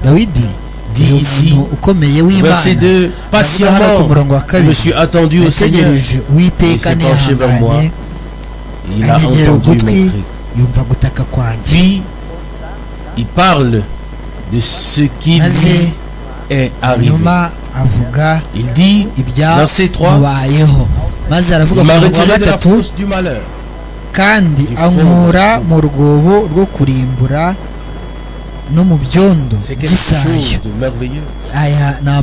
dawidi Dit ici, umuntu ukomeye verset w'imana Avuga hano ku 2, patiemment, murongo wa je me kabiri suis attendu au Seigneur. nategereje uwiteka Il s'est penché vers moi. nihanganye Il a anyegera entendu ugutwi mes cris. yumva gutaka kwanjye Puis, il parle de ce qui lui maze est arrivé. nyuma avuga Il dit, verset 3, ibyamubayeho maze aravuga ku il m'a murongo wa retiré de la gatatu force du malheur. kandi Il faut- ankura mu rwobo rwo kurimbura no mu byondo C'est quelque by'isayo chose de merveilleux. aya ni Dieu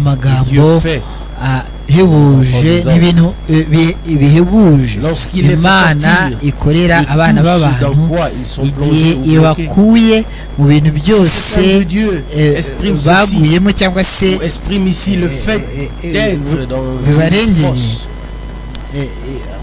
amagambo fait ahebuje n'ibintu eh, bi- bihebuje lorsqu'il est imana ikorera abana b'abantu igihe ibakuye mu bintu byose C'est Dieu eh, exprime ceci, baguyemo cyangwa se ou exprime ici le eh, fait eh, eh, d'être dans vous allez une dire, force.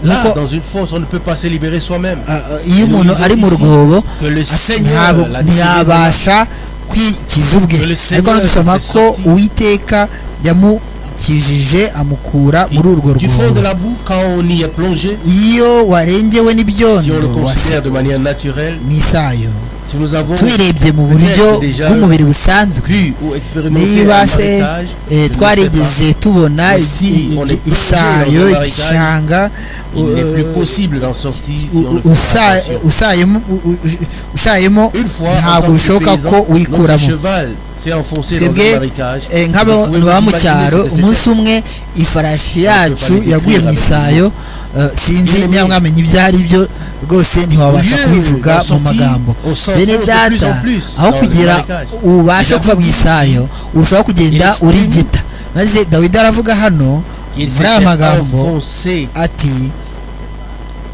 Là, nuko dans une force, on ne peut pas se libérer soi-même. ah, ah, iyo umuntu Nous ari mu ici, rwobo Que le Seigneur ntabwo l'a tiré ntiyabasha kwikiza ubwe ariko Dore hano Seigneur dusoma fait ko sortir. uwiteka yamukijije amukura muri urwo du fond de rwobo la boue quand on y est plongé. iyo warengewe Si on le n'ibyondo considère de manière naturelle, n'isayo si nous avons tubirebye mu buryo déjà bw'umubiri busanzwe vu ou expérimenté un niba se marécage, eh, je ne sais pas. twarigeze tubona Mais iki- si on iki- est plongé isayo dans un marécage, igishanga il n'est eh, plus possible d'en sortir si on u- ne u- fait pas usa- attention. usayemo u- u- u- ushayemo Une fois, en tant ntabwo que bishoboka ko paysan, notre wikuramo cheval s'est enfoncé dans un twebwe marécage. eh, nk'abo Vous pouvez baba vous mu imaginer ce cyaro que c'était. umunsi umwe ifarashi yacu yaguye mu isayo eh, sinzi Une niba mwamenya ibyo ari byo rwose ntiwabasha Au lieu kubivuga d'en mu sortir, magambo on s'enfonce bene de plus data en plus aho dans le kugira marécage. ubashe kuva mu isayo urushaho Il kugenda exprime- urigita maze dawidi aravuga hano Il muri aya s'était magambo enfoncé ati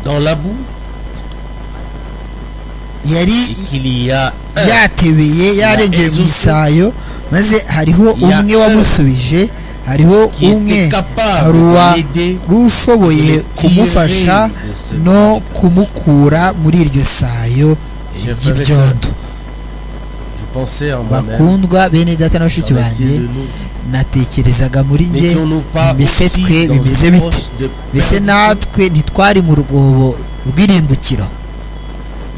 dans la boue et yari qu'il y a un yatebeye yarengeye mu Ezufu. isayo maze hariho Ya umwe un. wamusubije hariho qui était umwe capable hari uwa de l'aider rushoboye de kumufasha tirer de ce no marécage. kumukura muri iryo sayo Je ry'ibyondo Je pensais en moi-même. bakundwa bene data na bashiki qu'en banjye est-il de nous natekerezaga muri njye N'étions-nous pas mbese aussi twe dans bimeze une bite fosse de mbese perdition natwe ntitwari mu rwobo rw'irimbukiro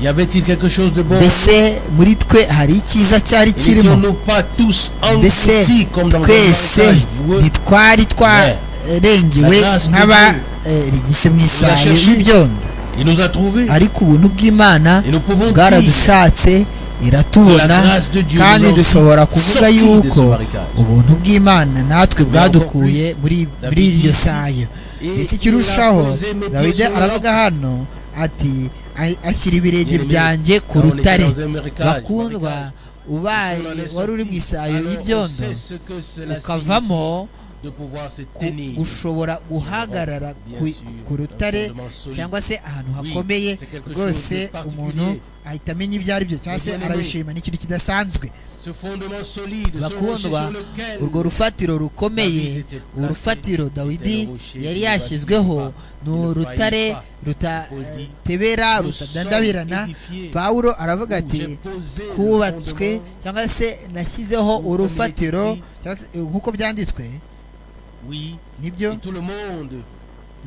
Y avait-il quelque chose de bon mbese muri twe hari icyiza cyari Et kirimo N'étions-nous pas tous mbese engloutis comme dans un twese marécage boueux ntitwari twarengewe La grâce de Dieu. nk'abarigise mu isayo cherché. y'ibyondo Il nous a trouvés. ariko ubuntu bw'imana Et nous pouvons dire bwaradushatse iratubona La grâce de Dieu kandi nous a dushobora aussi kuvuga sorti de ce yuko marécage. ubuntu bw'imana natwe bwadukuye muri David muri iryo ici, sayo et mbese ikirushaho il a posé mes pieds dawidi sur la- aravuga hano ati "A- ashyira ibirenge Bien-aimé, byanjye ku quand on était rutare dans un marécage, bakundwa marécage, ubaye on en est wari uri mu sorti. isayo Alors, on y'ibyondo sait ce que cela signifie ukavamo de pouvoir se ku- tenir. gushobora guhagarara Bien ku- sûr, ku rutare dans un fondement solide. cyangwa se ahantu Oui, hakomeye c'est quelque chose rwose de particulier. umuntu ahita amenya ibyo ari byo cyangwa se Bien-aimé. arabishima n'ikintu kidasanzwe Ce fondement solide, ce rocher bakundwa sur lequel urwo rufatiro rukomeye David était placé, urufatiro était dawidi le rocher yari qui ne yashyizweho vacille pas, ni qui ne faillit urutare pas. Rundi, rutatebera nous rutadandabirana sommes édifiés pawulo aravuga où j'ai ati posé le kubatswe fondement cyangwa se nashyizeho où urufatiro on écrit- cyangwa se, eh, nk'uko byanditswe Oui, nibyo et tout le monde,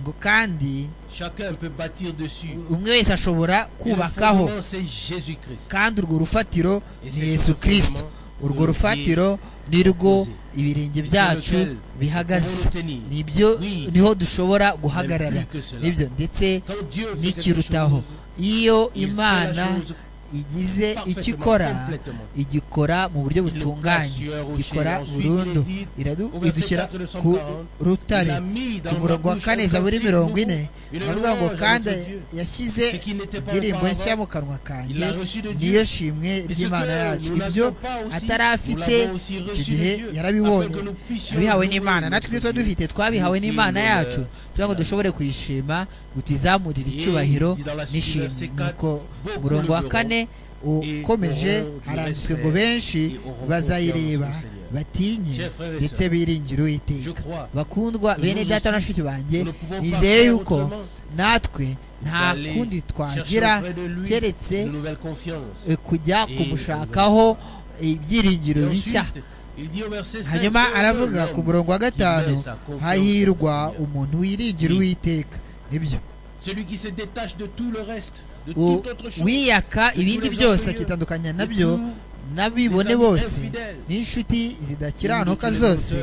ngo kandi chacun peut bâtir dessus. umwe wese ashobora Et le kubakaho fondement, C'est Jésus-Christ. kandi urwo rufatiro Ese ni yesu fondement kirisito urwo ni rufatiro ni rwo ibirenge byacu lequel bihagaze nous tenir. nibyo Oui. niho dushobora guhagarara plus que cela. nibyo ndetse Quand Dieu fait quelque n'ikirutaho chose, iyo il fait imana la chose igize icyo parfaitement, ikora complètement. igikora mu buryo butunganye sur un rocher. igikora Ensuite, burundu il est dit, Iradu- au verset idushyira 4 de Psalm ku 40, rutare il a mis dans ku murongo wa ma bouche kane un zaburi petit mirongo ine bout, une aravuga ngo louange kandi avec Dieu. yashyize Ce qui n'était pas indirimbo auparavant, nshya mu kanwa kanjye il l'a reçu de Dieu. niyo shimwe Et ce ry'imana que yacu nous ibyo n'avions pas aussi, atari afite nous l'avons aussi icyo reçu de gihe Dieu, yarabibonye afin que nous puissions yabihawe le n'imana louer. natwe ibyo tuba dufite twabihawe Nous n'imana filmes, yacu euh, kugira ngo dushobore kuyishima ngo tuyizamurire Et icyubahiro dit dans la suite, n'ishimwe verset nuko 4, umurongo wa beaucoup kane ukomeje auront du haranditswe respect ngo benshi et auront bazayireba confiance au Seigneur. batinye Chers frères et ndetse sœurs, biringire je uwiteka crois bakundwa que bene nous data na aussi, bashiki banjye nous ne pouvons pas nizeye faire yuko autrement. natwe nta d'aller kundi twagira chercher auprès de lui keretse une nouvelle confiance. eh, kujya Et kumushakaho ibyiringiro Et bishya ensuite, il dit au verset 5, hanyuma heureux aravuga l'homme ku murongo wa qui gatanu met sa confiance hahirwa au Seigneur. umuntu wiringira Oui. uwiteka nibyo Celui qui se détache de tout le reste, de U- toute autre chose. wiyaka ibindi les byose orgueilleux, akitandukanya de nabyo tous n'abibone bose n'inshuti zidakiranuka zose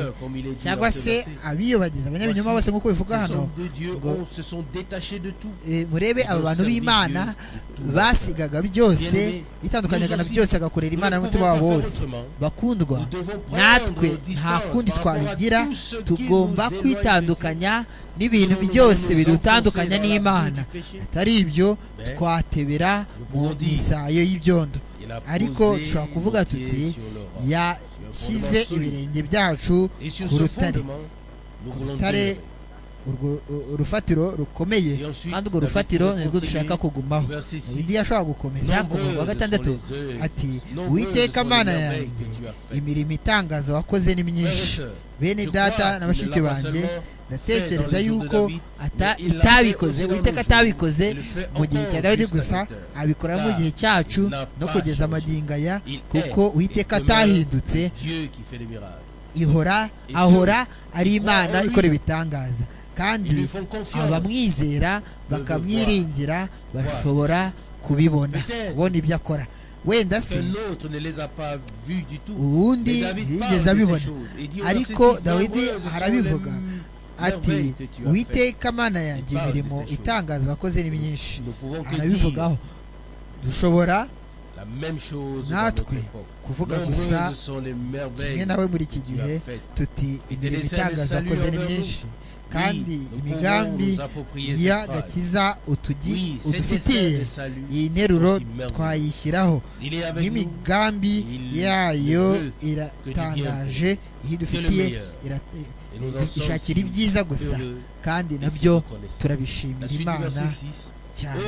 cyangwa se abiyobagiza abanyabinyoma bose nk'uko bivuga hano murebe aba bantu b'imana basigaga byose bitandukanyaga na byose agakorera imana n'umutima wabo wose bakundwa natwe nta kundi twabigira tugomba kwitandukanya n'ibintu byose bidutandukanya n'imana atari ibyo twatebera mu isayo y'ibyondo ariko dushobora kuvuga tuti yashyize ibirenge byacu ku rutare ku rutare urufatiro rukomeye kandi urwo rufatiro nirwo dushaka kugumaho undi yashobora gukomeza ku murongo wa gatandatu ati witeka amana yanjye imirimo itangaza wakoze ni myinshi bene data na bashiki banjye ndatekereza yuko atabikoze witeka atabikoze mu gihe cya dawidi gusa abikora mu gihe cyacu no kugeza amagingo aya kuko witeka atahindutse ihora ahora ari imana ikora ibitangaza kandi abamwizera bakamwiringira bashobora kubibona kubona ibyo akora wenda se ubundi yigeze abibona ariko dawidi arabivuga ati witeka amana yanjye imirimo itangaza abakozi ni myinshi arabivugaho dushobora natwe kuvuga gusa kimwe nawe muri iki gihe tuti imirimo itangaza abakozi ni myinshi kandi imigambi y'agakiza udufitiye iyi nteruro twayishyiraho n'imigambi yayo iratangaje iyo idufitiye ishakira ibyiza gusa kandi nabyo turabishimira imana cyane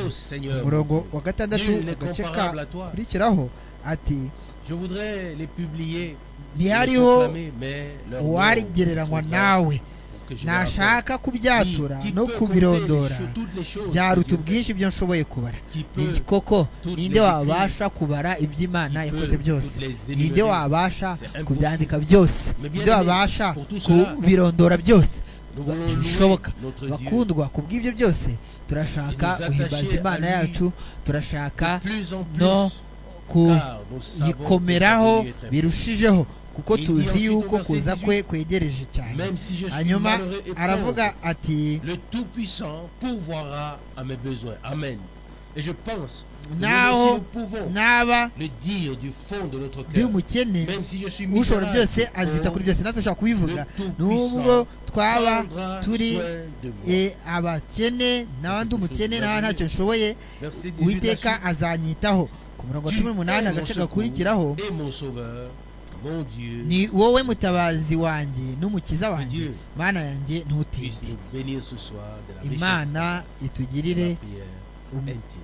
umurongo wa gatandatu agace kakurikiraho ati ntihariho uwarigereranywa nawe nashaka kubyatura no kubirondora byaruta ubwinshi ibyo nshoboye kubara koko ninde wabasha kubara iby'imana yakoze byose ninde wabasha kubyandika byose ninde wabasha kubirondora byose bishoboka bakundwa ku bw'ibyo byose turashaka guhimbaza imana yacu turashaka no kuyikomeraho birushijeho kuko tuzi yuko kuza kwe kwegereje cyane hanyuma aravuga ati naho naba ndi umukene ushobora byose azita kuri byose natwe dushobora kubivuga nubwo twaba turi abakene nawe ndi umukene nawe ntacyo nshoboye uwiteka azanyitaho ku murongo wa cumi n'umunani agace gakurikiraho ni wowe mutabazi wanjye n'umukiza wanjye mana yanjye ntutinde imana itugirire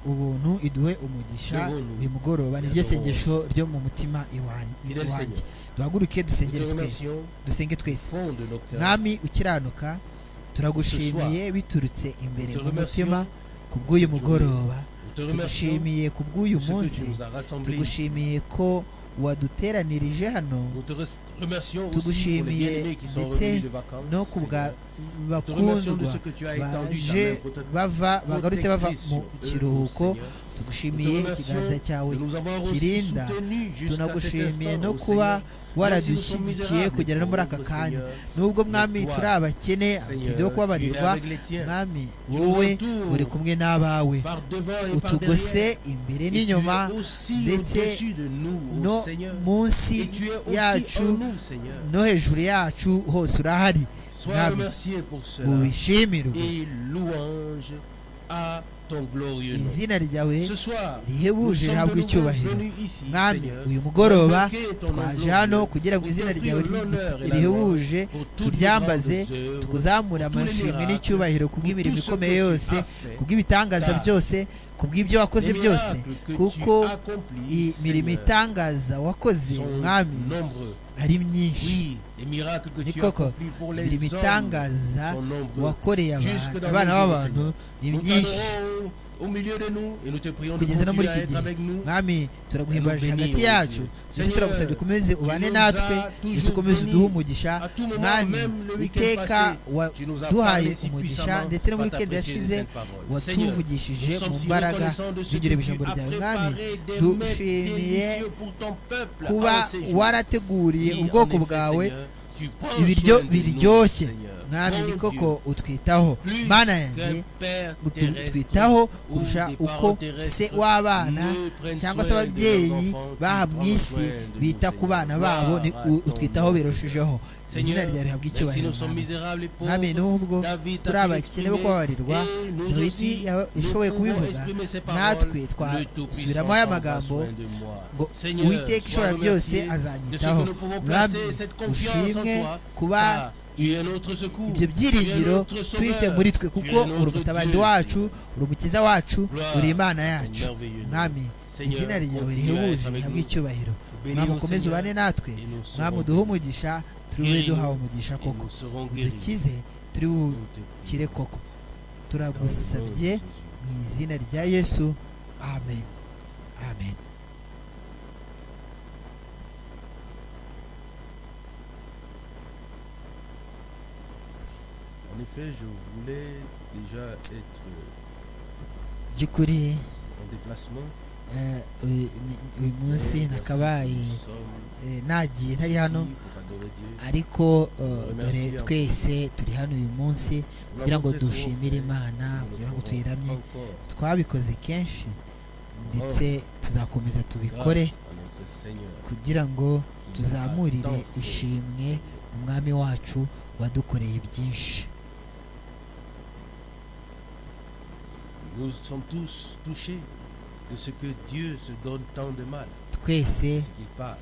ubuntu iduhe umugisha uyu mugoroba niryo sengesho ryo mu mutima iwanjye duhaguruke dusengere twese dusenge twese mwami ukiranuka turagushimiye biturutse imbere mu mutima ku bw'uyu mugoroba tugushimiye ku bw'uyu munsi tugushimiye ko waduteranirije hano tugushimiye ndetse no ku bwa bakundwa baje bava bagarutse bava mu kiruhuko tugushimiye ikiganza cyawe kirinda tunagushimiye no kuba waradushyigikiye kugera no muri aka kanya nubwo mwami turi abakene abatinde wo kubabarirwa mwami wowe uri kumwe n'abawe utugose imbere n'inyuma ndetse no munsi yacu no hejuru yacu hose urahari mwami ubishimirwe izina ryawe rihebuje ntabwo icyubahiro mwami uyu mugoroba twaje hano kugira ngo izina ryawe rihebuje turyambaze tukuzamure amashimwe n'icyubahiro ku bw'imirimo ikomeye yose ku bw'ibitangaza byose ku bw'ibyo wakoze byose kuko imirimo itangaza wakoze mwami ari myinshi ni koko ibiri bitangaza wakoreye abantu abana b'abantu ni byinshi kugeza no muri iki gihe mwami turaguhimbaje hagati yacu ndetse turagusabye ukomeze ubane natwe ndetse ukomeze uduhe umugisha mwami iteka waduhaye umugisha ndetse no muri kenda yashize watuvugishije mu mbaraga tugira ijambo ryawe mwami dushimiye kuba warateguriye ubwoko bwawe ibiryo biryoshye mwami ni koko utwitaho mana yanjye utwitaho kurusha uko se w'abana cyangwa se ababyeyi baha mu isi bita ku bana babo utwitaho birushijeho izina ryawe rihabwa icyubahiro mwami n'ubwo turi abakene bo kubabarirwa dawidi yashoboye kubivuga natwe twasubiramo aya magambo ngo uwiteka ishobora byose azanyitaho mwami ushimwe kuba ibyo byiringiro tubifite muri twe kuko uri umutabazi wacu uri umukiza wacu uri imana yacu mwami izina ryawe rihebuje rihabwa icyubahiro mwami ukomeze ubane natwe mwami uduhe umugisha turi bube duhawe umugisha koko udukize turi bukire koko turagusabye mu izina rya yesu amen amen En effet, je voulais déjà être by'ukuri en déplacement. eh, uyu uyu munsi nakabaye Nous sommes eh, nagiye ntari hano ici pour adorer Dieu. ariko eh, dore twese turi hano uyu munsi kugira ngo dushimire imana kugira ngo tuyiramye Encore twabikoze kenshi ndetse tuzakomeza tubikore grâce à notre Seigneur. kugira ngo tuzamurire ishimwe umwami wacu wadukoreye byinshi Nous sommes tous touchés de ce que Dieu se donne tant de mal, twese ce qu'il parle,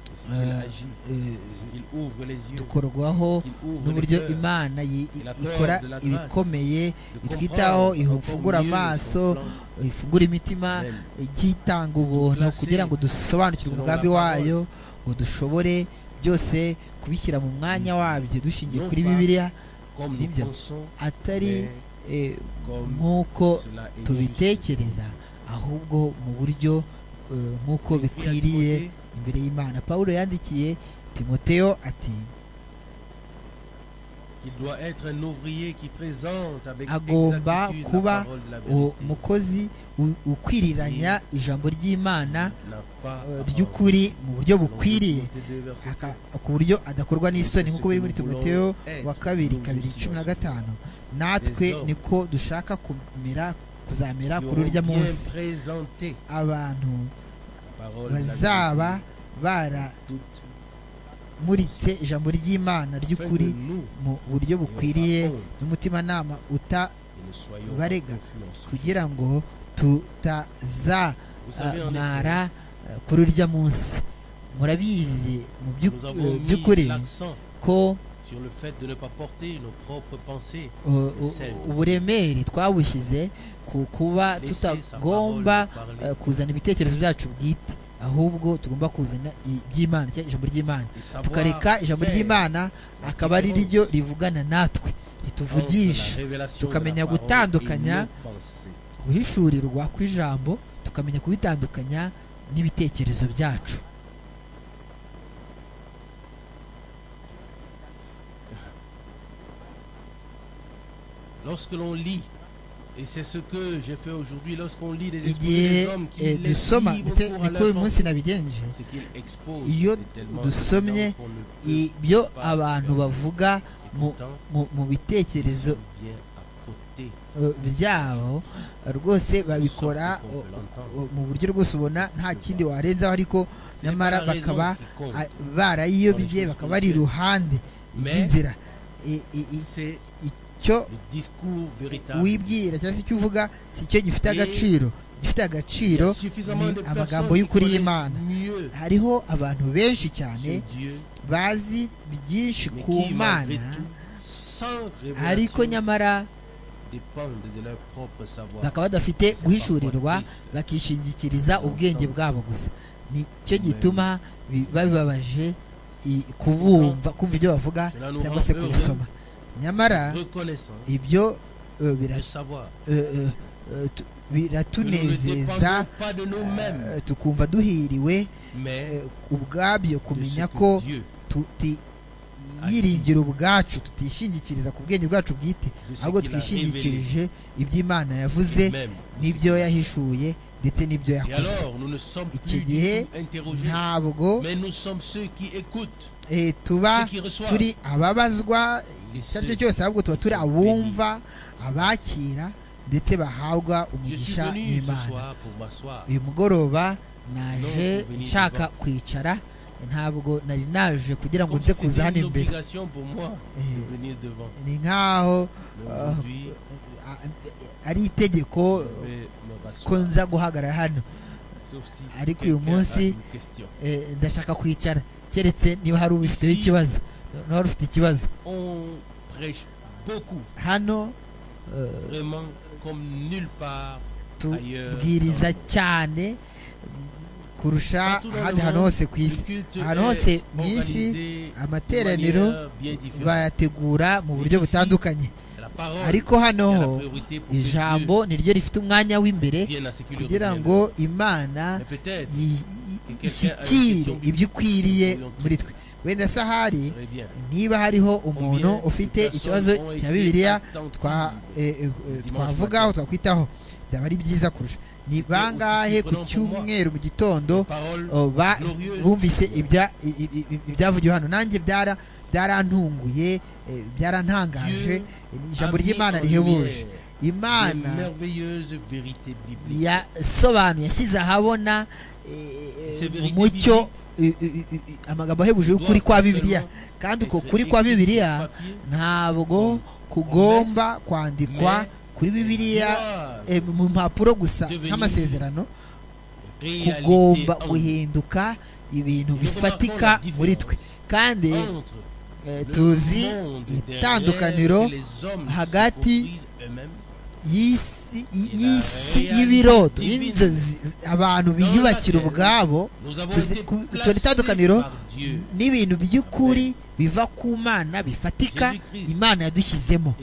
de ce qu'il Euh, agit, eh, de ce qu'il ouvre les yeux, dukorwaho de ce qu'il ouvre les n'uburyo cœurs, imana yi- Et la ikora peur de la grâce. ibikomeye de itwitaho comprendre encore ifungura mieux son amaso plan. ifungura imitima igiye itanga ubuntu kugira ngo dusobanukirwe umugambi wayo ngo dushobore byose kubishyira mu mwanya wabyo dushingiye kuri bibiliya Comme nous Bible. pensons, atari mais eh, comme nk'uko cela est juste. tubitekereza ahubwo mu buryo eh, nk'uko bikwiriye imbere y'imana pawulo yandikiye timoteyo ati Il doit être un ouvrier qui présente avec Agomba exactitude kuba la parole de la uwo vérité. mukozi u- ukwiriranya ijambo ry'imana N'a pas eh, à ry'ukuri mu buryo en- bukwiriye Timothée deux, verset aka- ku buryo adakorwa n'isoni nk'uko biri muri timoteyo Eh, wa kabiri kabiri cumi na gatanu natwe niko dushaka kumera kuzamera nous kuri urya aurons bien munsi présenté abantu la parole de la bazaba vérité, toute baramuritse ijambo ry'imana fin ry'ukuri de nous, mu buryo bukwiriye Et aura honte. n'umutimanama uta et ne soyons barega. pas influencés. kugira ngo tutazamara Vous savez, en effet, eh, kuri urya munsi murabizi mu by'u- nous eh, avons mis by'ukuri l'accent ko sur le fait de ne pas porter nos propres pensées, eh, u- uburemere twabushyize ku kuba Laisser sa tutagomba parole eh, parler kuzana ibitekerezo byacu bwite ahubwo tugomba kuzana i- iby'imana cyangwa ijambo ry'imana et savoir tukareka ijambo faire ry'imana akaba ari différence ryo rivugana natwe entre la rituvugisha révélation de tukamenya la parole gutandukanya et nos pensées. guhishurirwa kw'ijambo tukamenya kubitandukanya n'ibitekerezo byacu Lorsque l'on lit, et c'est ce que j'ai fait aujourd'hui, lorsqu'on lit les esprits igihe des hommes qui eh, laissent dusoma libre ndetse cours à niko leurs uyu munsi nabigenje pensées, ce qu'ils exposent Iyo est tellement dusomye évident qu'on ne peut ibyo abantu bavuga mu, pourtant, mu, mu bitekerezo ils sont bien à côté. eh, byabo rwose babikora Sauf qu'on peut eh, l'entendre. eh, mu buryo rwose ubona nta kindi warenzaho ariko Ce n'est pas nyamara la raison bakaba qui compte, ah, barayiyobye bakaba bari iruhande Mais- y'inzira I- i- i- C'est icyo le discours véritable. wibwira cyangwa se icyo uvuga si cyo gifite agaciro gifite Il y agaciro a suffisamment ni de amagambo personnes qui y'ukuri connaissent y'imana mieux hariho abantu benshi cyane ce Dieu, bazi byinshi mais ku qui, malgré mana tout, sans ariko révélation, nyamara dépendent de leur propre savoir. bakaba badafite guhishurirwa bakishingikiriza ubwenge bwabo gusa nicyo gituma bi- babibabaje i- kubumva kumva ibyo bavuga Cela nous cyangwa rend se heureux. kubisoma nyamara reconnaissant ibyo eh, de bira- savoir eh, eh, eh, tu- que nous ne dépendons biratunezeza pas de nous-mêmes, eh, tukumva duhiriwe mais eh, ubwabyo de ce kumenya que ko Dieu, tutiyiringira ubwacu tutishingikiriza ku bwenge bwacu bwite de ce ahubwo qu'il a révélé twishingikirije iby'imana yavuze lui-même. n'ibyo yahishuye ndetse n'ibyo Et yakoze alors, nous ne sommes plus Ici du dit, tout interrogés, ntabwo mais nous sommes ceux qui écoutent, eh, tuba ceux qui reçoivent. turi ababazwa Et icyo ari ceux- cyo cyose ahubwo tuba turi abumva abakira ndetse bahabwa Je suis umugisha venu ce n'imana soir pour m'asseoir. uyu mugoroba naje Non, nshaka kwicara ntabwo nari naje kugira ngo nze Comme si kuza hano C'était une imbere obligation pour moi Eh. de venir devant. ni nk'aho Mais Ah. aujourd'hui, ah, ari itegeko je vais me ko rasseoir. nza guhagarara hano Sauf si Ariko quelqu'un uyu munsi, a une question. Eh, ndashaka kwicara keretse niba hari ubifiteho Si. ikibazo niba hari ufite ikibazo On prêche beaucoup, hano eh, vraiment comme nulle part ailleurs. tubwiriza cyane kurusha Partout dans le ahandi hantu monde, hose ku isi le culte ahantu est hose mu isi organisé de amateraniro manière bien différente. bayategura mu buryo Ici, butandukanye C'est la parole ariko hano qui a ho la priorité pour que ijambo ni ryo rifite umwanya w'imbere Dieu vienne à ce qu'il lui kugira revienne. ngo imana Mais peut-être, i- i- Que quelqu'un ishyikire a une question. ibyo ikwiriye Nous l'entendons. muri twe wenda sahari ce serait bien. niba hariho umuntu Combien de ufite personnes ikibazo ont cya été bibiliya attentives twa- eh, eh, eh, dimanche twavugaho twakwitaho byaba ari byiza kurusha ni bangahe ku surprenant pour moi. cyumweru mu gitondo Parole oh, ba- glorieuse. bumvise ibya- i- i- i- ibyavugiwe hano nanjye byara- byarantunguye eh, byarantangaje eh, ni ijambo a mis ry'imana en rihebuje lumière imana les merveilleuses vérités bibliques. yasobanuye yashyize ahabona eh, Ces vérités umucyo eh, eh, eh, amagambo ahebuje y'ukuri kwa bibiliya kandi uko kuri kwa bibiliya ntabwo kugomba kwandikwa kuri bibiliya eh, mu mpapuro gusa nk'amasezerano kugomba guhinduka ibintu bifatika muri twe kandi eh, tuzi itandukaniro hagati y'isi y'isi y'ibiroto y'inzozi abantu biyubakira ubwabo tuzi- ku- tuzi itandukaniro n'ibintu by'ukuri biva ku mana bifatika imana yadushyizemo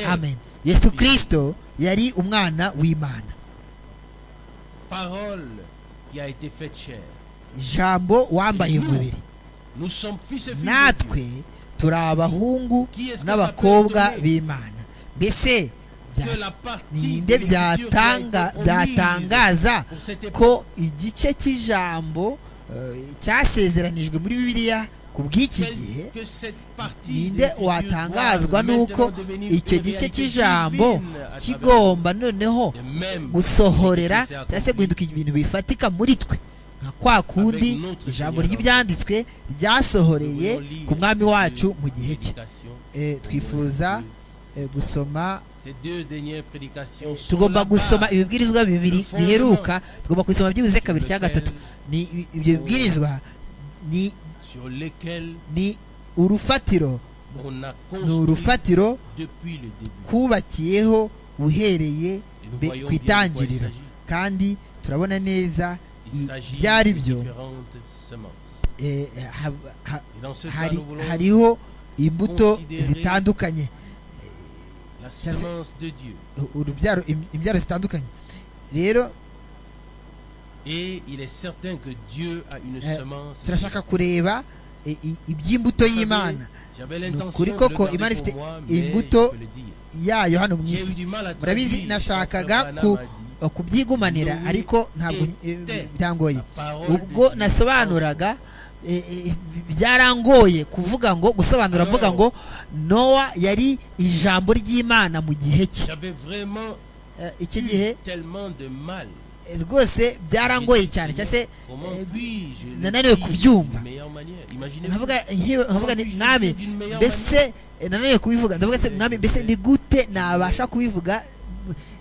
amen yesu kirisito yari umwana w'imana parole qui a été faite chair. ijambo wambaye umubiri Nous sommes fils et filles de Dieu. natwe turi abahungu n'abakobwa b'imana mbese bya- Que la partie ninde de l'écriture qui a été byatanga omise byatangaza pour cette époque ko igice cy'ijambo eh, cyasezeranijwe muri bibiliya ku bw'iki gihe Quelle- que cette partie ninde d'écriture watangazwa doit n'uko maintenant devenir icyo une gice réalité cy'ijambo divine à kigomba noneho travers les mêmes gusohorera qui s'est cyangwa se accompli. guhinduka ibintu bifatika muri twe nka kwa kundi Avec notre ijambo Seigneur. ry'ibyanditswe ryasohoreye Nous voulons lire ku mwami wacu mu gihe ces cye prédications. Eh, twifuza eh, gusoma Ces deux dernières prédications sont tugomba la gusoma base ibibwirizwa bibiri Fondement. biheruka tugomba kubisoma byibuze kabiri cyangwa Lequel- gatatu ni ibi- ibyo bibwirizwa ni sur lesquelles ni urufatiro on a ni construit urufatiro depuis le début. kubakiyeho uhereye Et nous be- voyons ku bien de quoi il itangiriro s'agit. kandi turabona neza Il i- s'agit ibyo ari de byo différentes semences. eh, ha- ha- Et dans ce cas, hari- nous voulons hariho imbuto considérer- zitandukanye la semence de Dieu. u- urubyaro im- imbyaro zitandukanye rero Et il est certain que Dieu a une Euh, semence. turashaka kureba i- i- iby'imbuto Vous savez, y'imana J'avais l'intention kuri de le koko garder Imana pour ifite moi, mais imbuto je peux le dire. yayo hano mu J'ai eu isi du mal à murabizi traduire, nashakaga Pastor ku- Branham a kubyigumanira Nous ariko ntabwo était- eh, byangoye dit, la parole ubwo de Dieu. nasobanuraga eh, eh, byarangoye kuvuga ngo gusobanura Alors, mvuga ngo nowa yari ijambo ry'imana mu gihe cye J'avais vraiment Eh, iki gihe eu tellement de mal. eh, rwose byarangoye J'ai cyane dit, cyangwa se Comment eh, puis-je le nananiwe dire kubyumva. d'une meilleure manière Imaginez nkavuga nkiwe- nkavuga nti, Comment mwami puis-je le dire d'une meilleure mbese eh, nananiwe kubivuga ndavuga se mwami mbese ni gute nabasha kubivuga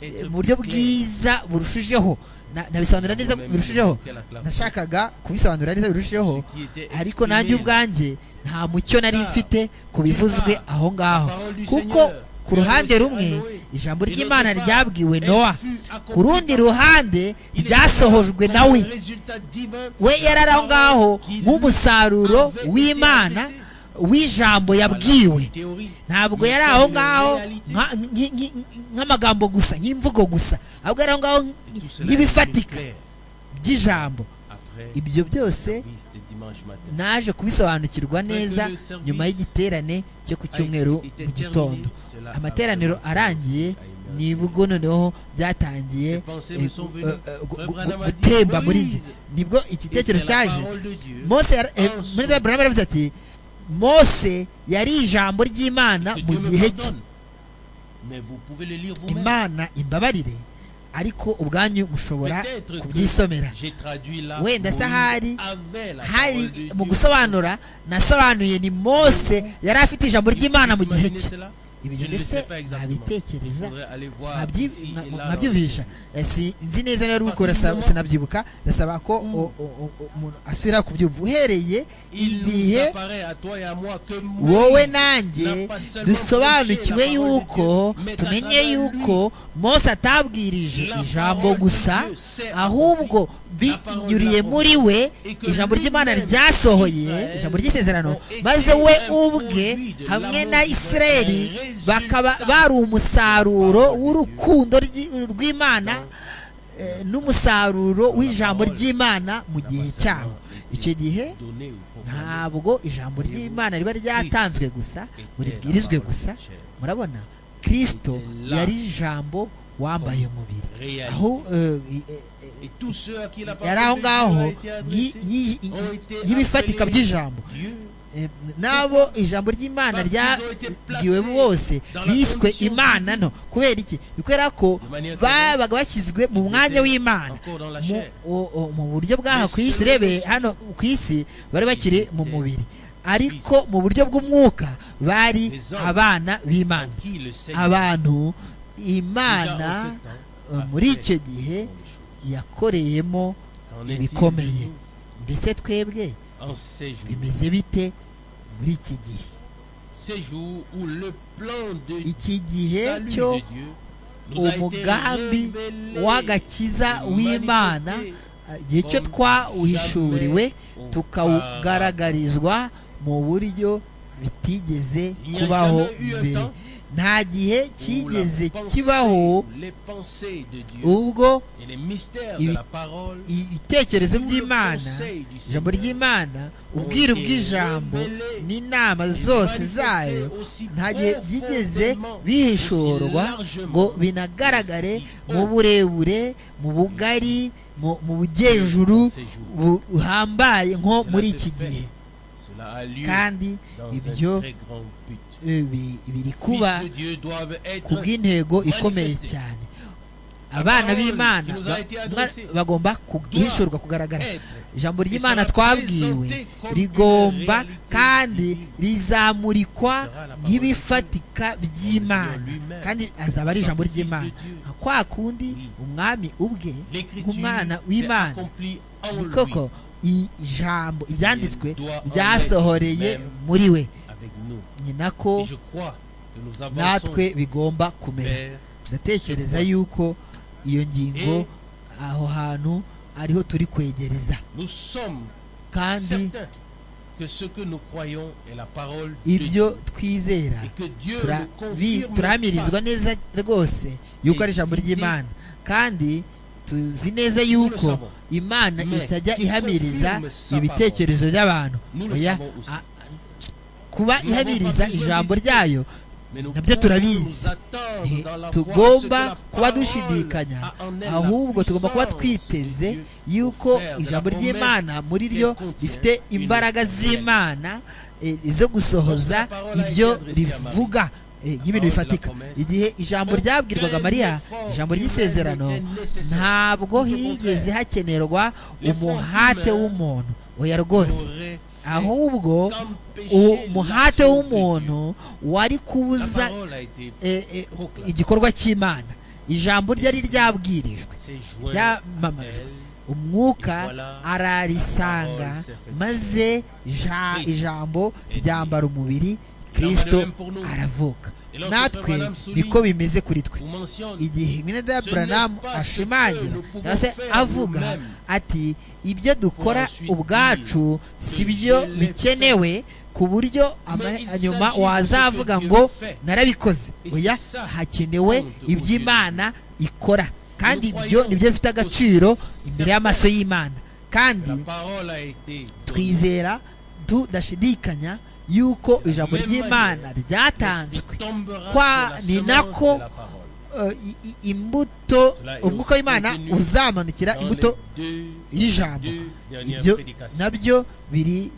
eh, mu buryo bwiza burushijeho Na- nabisobanura neza Moi-même, birushijeho j'étais à la classe. nashakaga kubisobanura neza birushijeho Ce qui était ariko nanjye exprimé. ubwanjye nta mucyo nari Par- mfite ku bivuzwe par- aho ngaho parole du kuko Seigneur. ku ruhande Vers rumwe Noé. ijambo ry'imana ryabwiwe nowa ku rundi ruhande ryasohojwe nawe we yari aho ngaho nk'umusaruro w'imana w'ijambo yabwiwe ntabwo yari aho ngaho nk'amagambo gusa nk'imvugo gusa ahubwo yari aho ngaho nk'ibifatika by'ijambo ibyo byose naje kubisobanukirwa neza nyuma y'igiterane cyo ku cyumweru mu gitondo amateraniro arangiye nibwo noneho byatangiye gutemba muri njye nibwo igitekerezo cyaje mose muri burama yaravuze ati mose yari ijambo ry'imana mu gihe cye imana imbabarire ariko ubwanyu mushobora kubyisomera wenda se ahari hari mu gusobanura nasobanuye ni mose yari afite ijambo ry'imana mu gihe cye ibyo mbese nabitekereza nkabyumvisha nzi neza niba ubikora sinabyibuka ndasaba ko umuntu asubira kubyumva uhereye igihe wowe nanjye dusobanukiwe yuko tumenye yuko mose atabwirije ijambo gusa ahubwo binyuriye muri we ijambo ry'imana ryasohoye ijambo ry'isezerano maze we ubwe hamwe na isireri bakaba bari umusaruro w'urukundo rw'imana n'umusaruro w'ijambo ry'imana mu gihe cyabo icyo gihe ntabwo ijambo ry'imana riba ryatanzwe gusa buribwirizwe gusa murabona kirisito yari ijambo wambaye umubiri aho yari aho ngaho y'ibifatika by'ijambo nabo ijambo ry'imana ryabwiwe bose biswe imana nto kubera iki kubera ko babaga bashyizwe mu mwanya w'imana mu buryo bw'aha ku isi urebe hano ku isi bari bakiri mu mubiri ariko mu buryo bw'umwuka bari abana b'imana abantu imana muri icyo gihe yakoreyemo ibikomeye mbese twebwe bimeze bite muri iki gihe iki gihe cyo umugambi w'agakiza w'imana igihe cyo twawuhishuriwe tukawugaragarizwa mu buryo bitigeze kubaho mbere nta gihe cyigeze kibaho ubwo ibitekerezo by'imana ijambo ry'imana ubwiru bw'ijambo n'inama zose zayo nta gihe byigeze bihishorwa ngo binagaragare mu burebure mu bugari mu bugejuru buhambaye nko muri iki gihe kandi ibyo biri kuba ku bw'intego ikomeye cyane abana b'imana bagomba guhishurwa kugaragara ijambo ry'imana twabwiwe rigomba kandi rizamurikwa nk'ibifatika by'imana kandi azaba ari ijambo ry'imana nka kwa kundi umwami ubwe nk'umwana w'imana ni koko ijambo ibyanditswe byasohoreye muri we ni nako natwe bigomba kumera ndatekereza yuko iyo ngingo aho hantu ariho turi kwegereza kandi ibyo twizera turamirizwa neza rwose yuko ari ijambo ry'imana kandi tuzi neza yuko imana itajya ihamiriza ibitekerezo by'abantu kuba ihabiriza ijambo ryayo nabyo turabizi tugomba kuba dushidikanya ahubwo tugomba kuba twiteze yuko ijambo ry'imana muri ryo rifite imbaraga z'imana zo gusohoza ibyo rivuga nk'ibintu bifatika igihe ijambo ryabwirwaga mariya ijambo ry'isezerano ntabwo higeze hakenerwa umuhate w'umuntu oya rwose ahubwo umuhate w'umuntu wari kubuza igikorwa cy'imana ijambo ryari ryabwirijwe ryamamajwe umwuka ararisanga maze ijambo ryambara umubiri kirisito aravuka natwe niko bimeze kuri twe igihe minada buranamu ashimangira cyangwa se avuga ati ibyo dukora ubwacu si byo bikenewe ku buryo nyuma wazavuga ngo narabikoze oya hakenewe iby'imana ikora kandi ibyo nibyo bifite agaciro imbere y'amaso y'imana kandi twizera tudashidikanya yuko ijambo ry'imana ryatanzwe kwa ni nako imbuto umwuka w'imana uzamanukira imbuto y'ijambo ibyo nabyo biri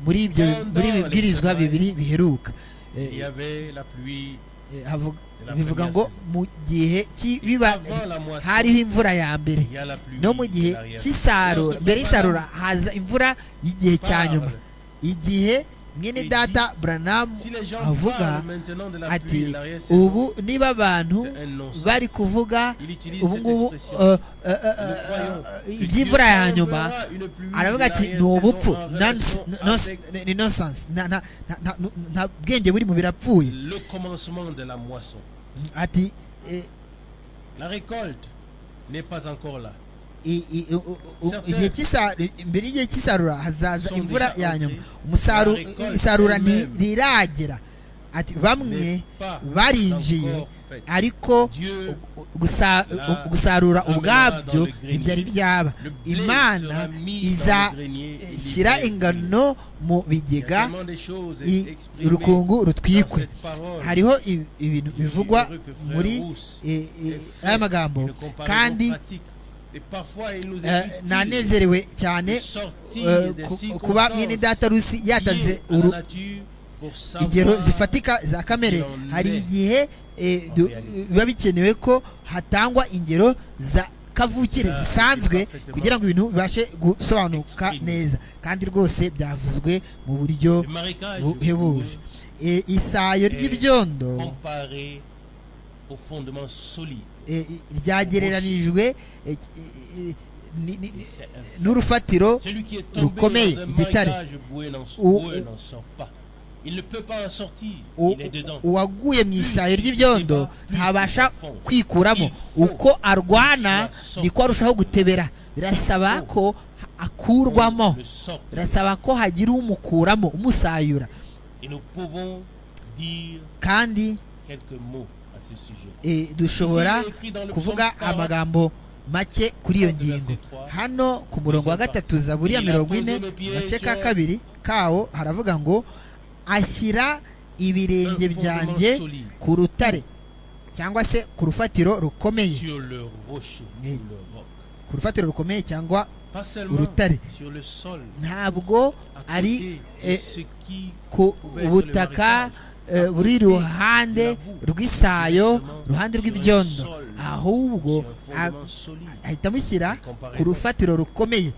muri ibyo muri bibwirizwa bibiri biheruka bivuga ngo mu gihe biba hariho imvura ya mbere no mu gihe cy'isarura mbere y'isarura haza imvura y'igihe cya nyuma igihe mwene data buranamu avuga ati ubu niba abantu bari kuvuga ubu ngubu iby'imvura ya nyuma aravuga ati ni ubupfu ni nonsense nta bwenge buri mu birapfuye ati igihe cy'isarura imbere y'igihe cy'isarura hazaza imvura ya nyuma isarura ntiragera ati bamwe barinjiye ariko gusarura ubwabyo ntibyari byaba imana izashyira ingano mu bigega urukungu rutwikwe hariho ibintu bivugwa muri aya magambo kandi nanezerewe cyane kuba mwene data rusi yatanze ingero zifatika za kamere hari igihe biba bikenewe ko hatangwa ingero za kavukire zisanzwe kugira ngo ibintu bibashe gusobanuka neza kandi rwose byavuzwe mu buryo buhebuje isayo ry'ibyondo ryagereranijwe n'urufatiro rukomeye igitare uwaguye mu isayo ry'ibyondo ntabasha kwikuramo uko arwana niko arushaho gutebera birasaba ko akurwamo birasaba ko hagira umukuramo umusayura kandi dushobora kuvuga amagambo make kuri iyo ngingo hano ku murongo wa gatatu za buriya mirongo ine agace ka kabiri kawo haravuga ngo ashyira ibirenge byanjye ku rutare cyangwa se ku rufatiro rukomeye ku rufatiro rukomeye cyangwa urutare ntabwo ari ku butaka buri ruhande rw'isayo ruhande rw'ibyondo ahubwo ahita amushyira ku rufatiro rukomeye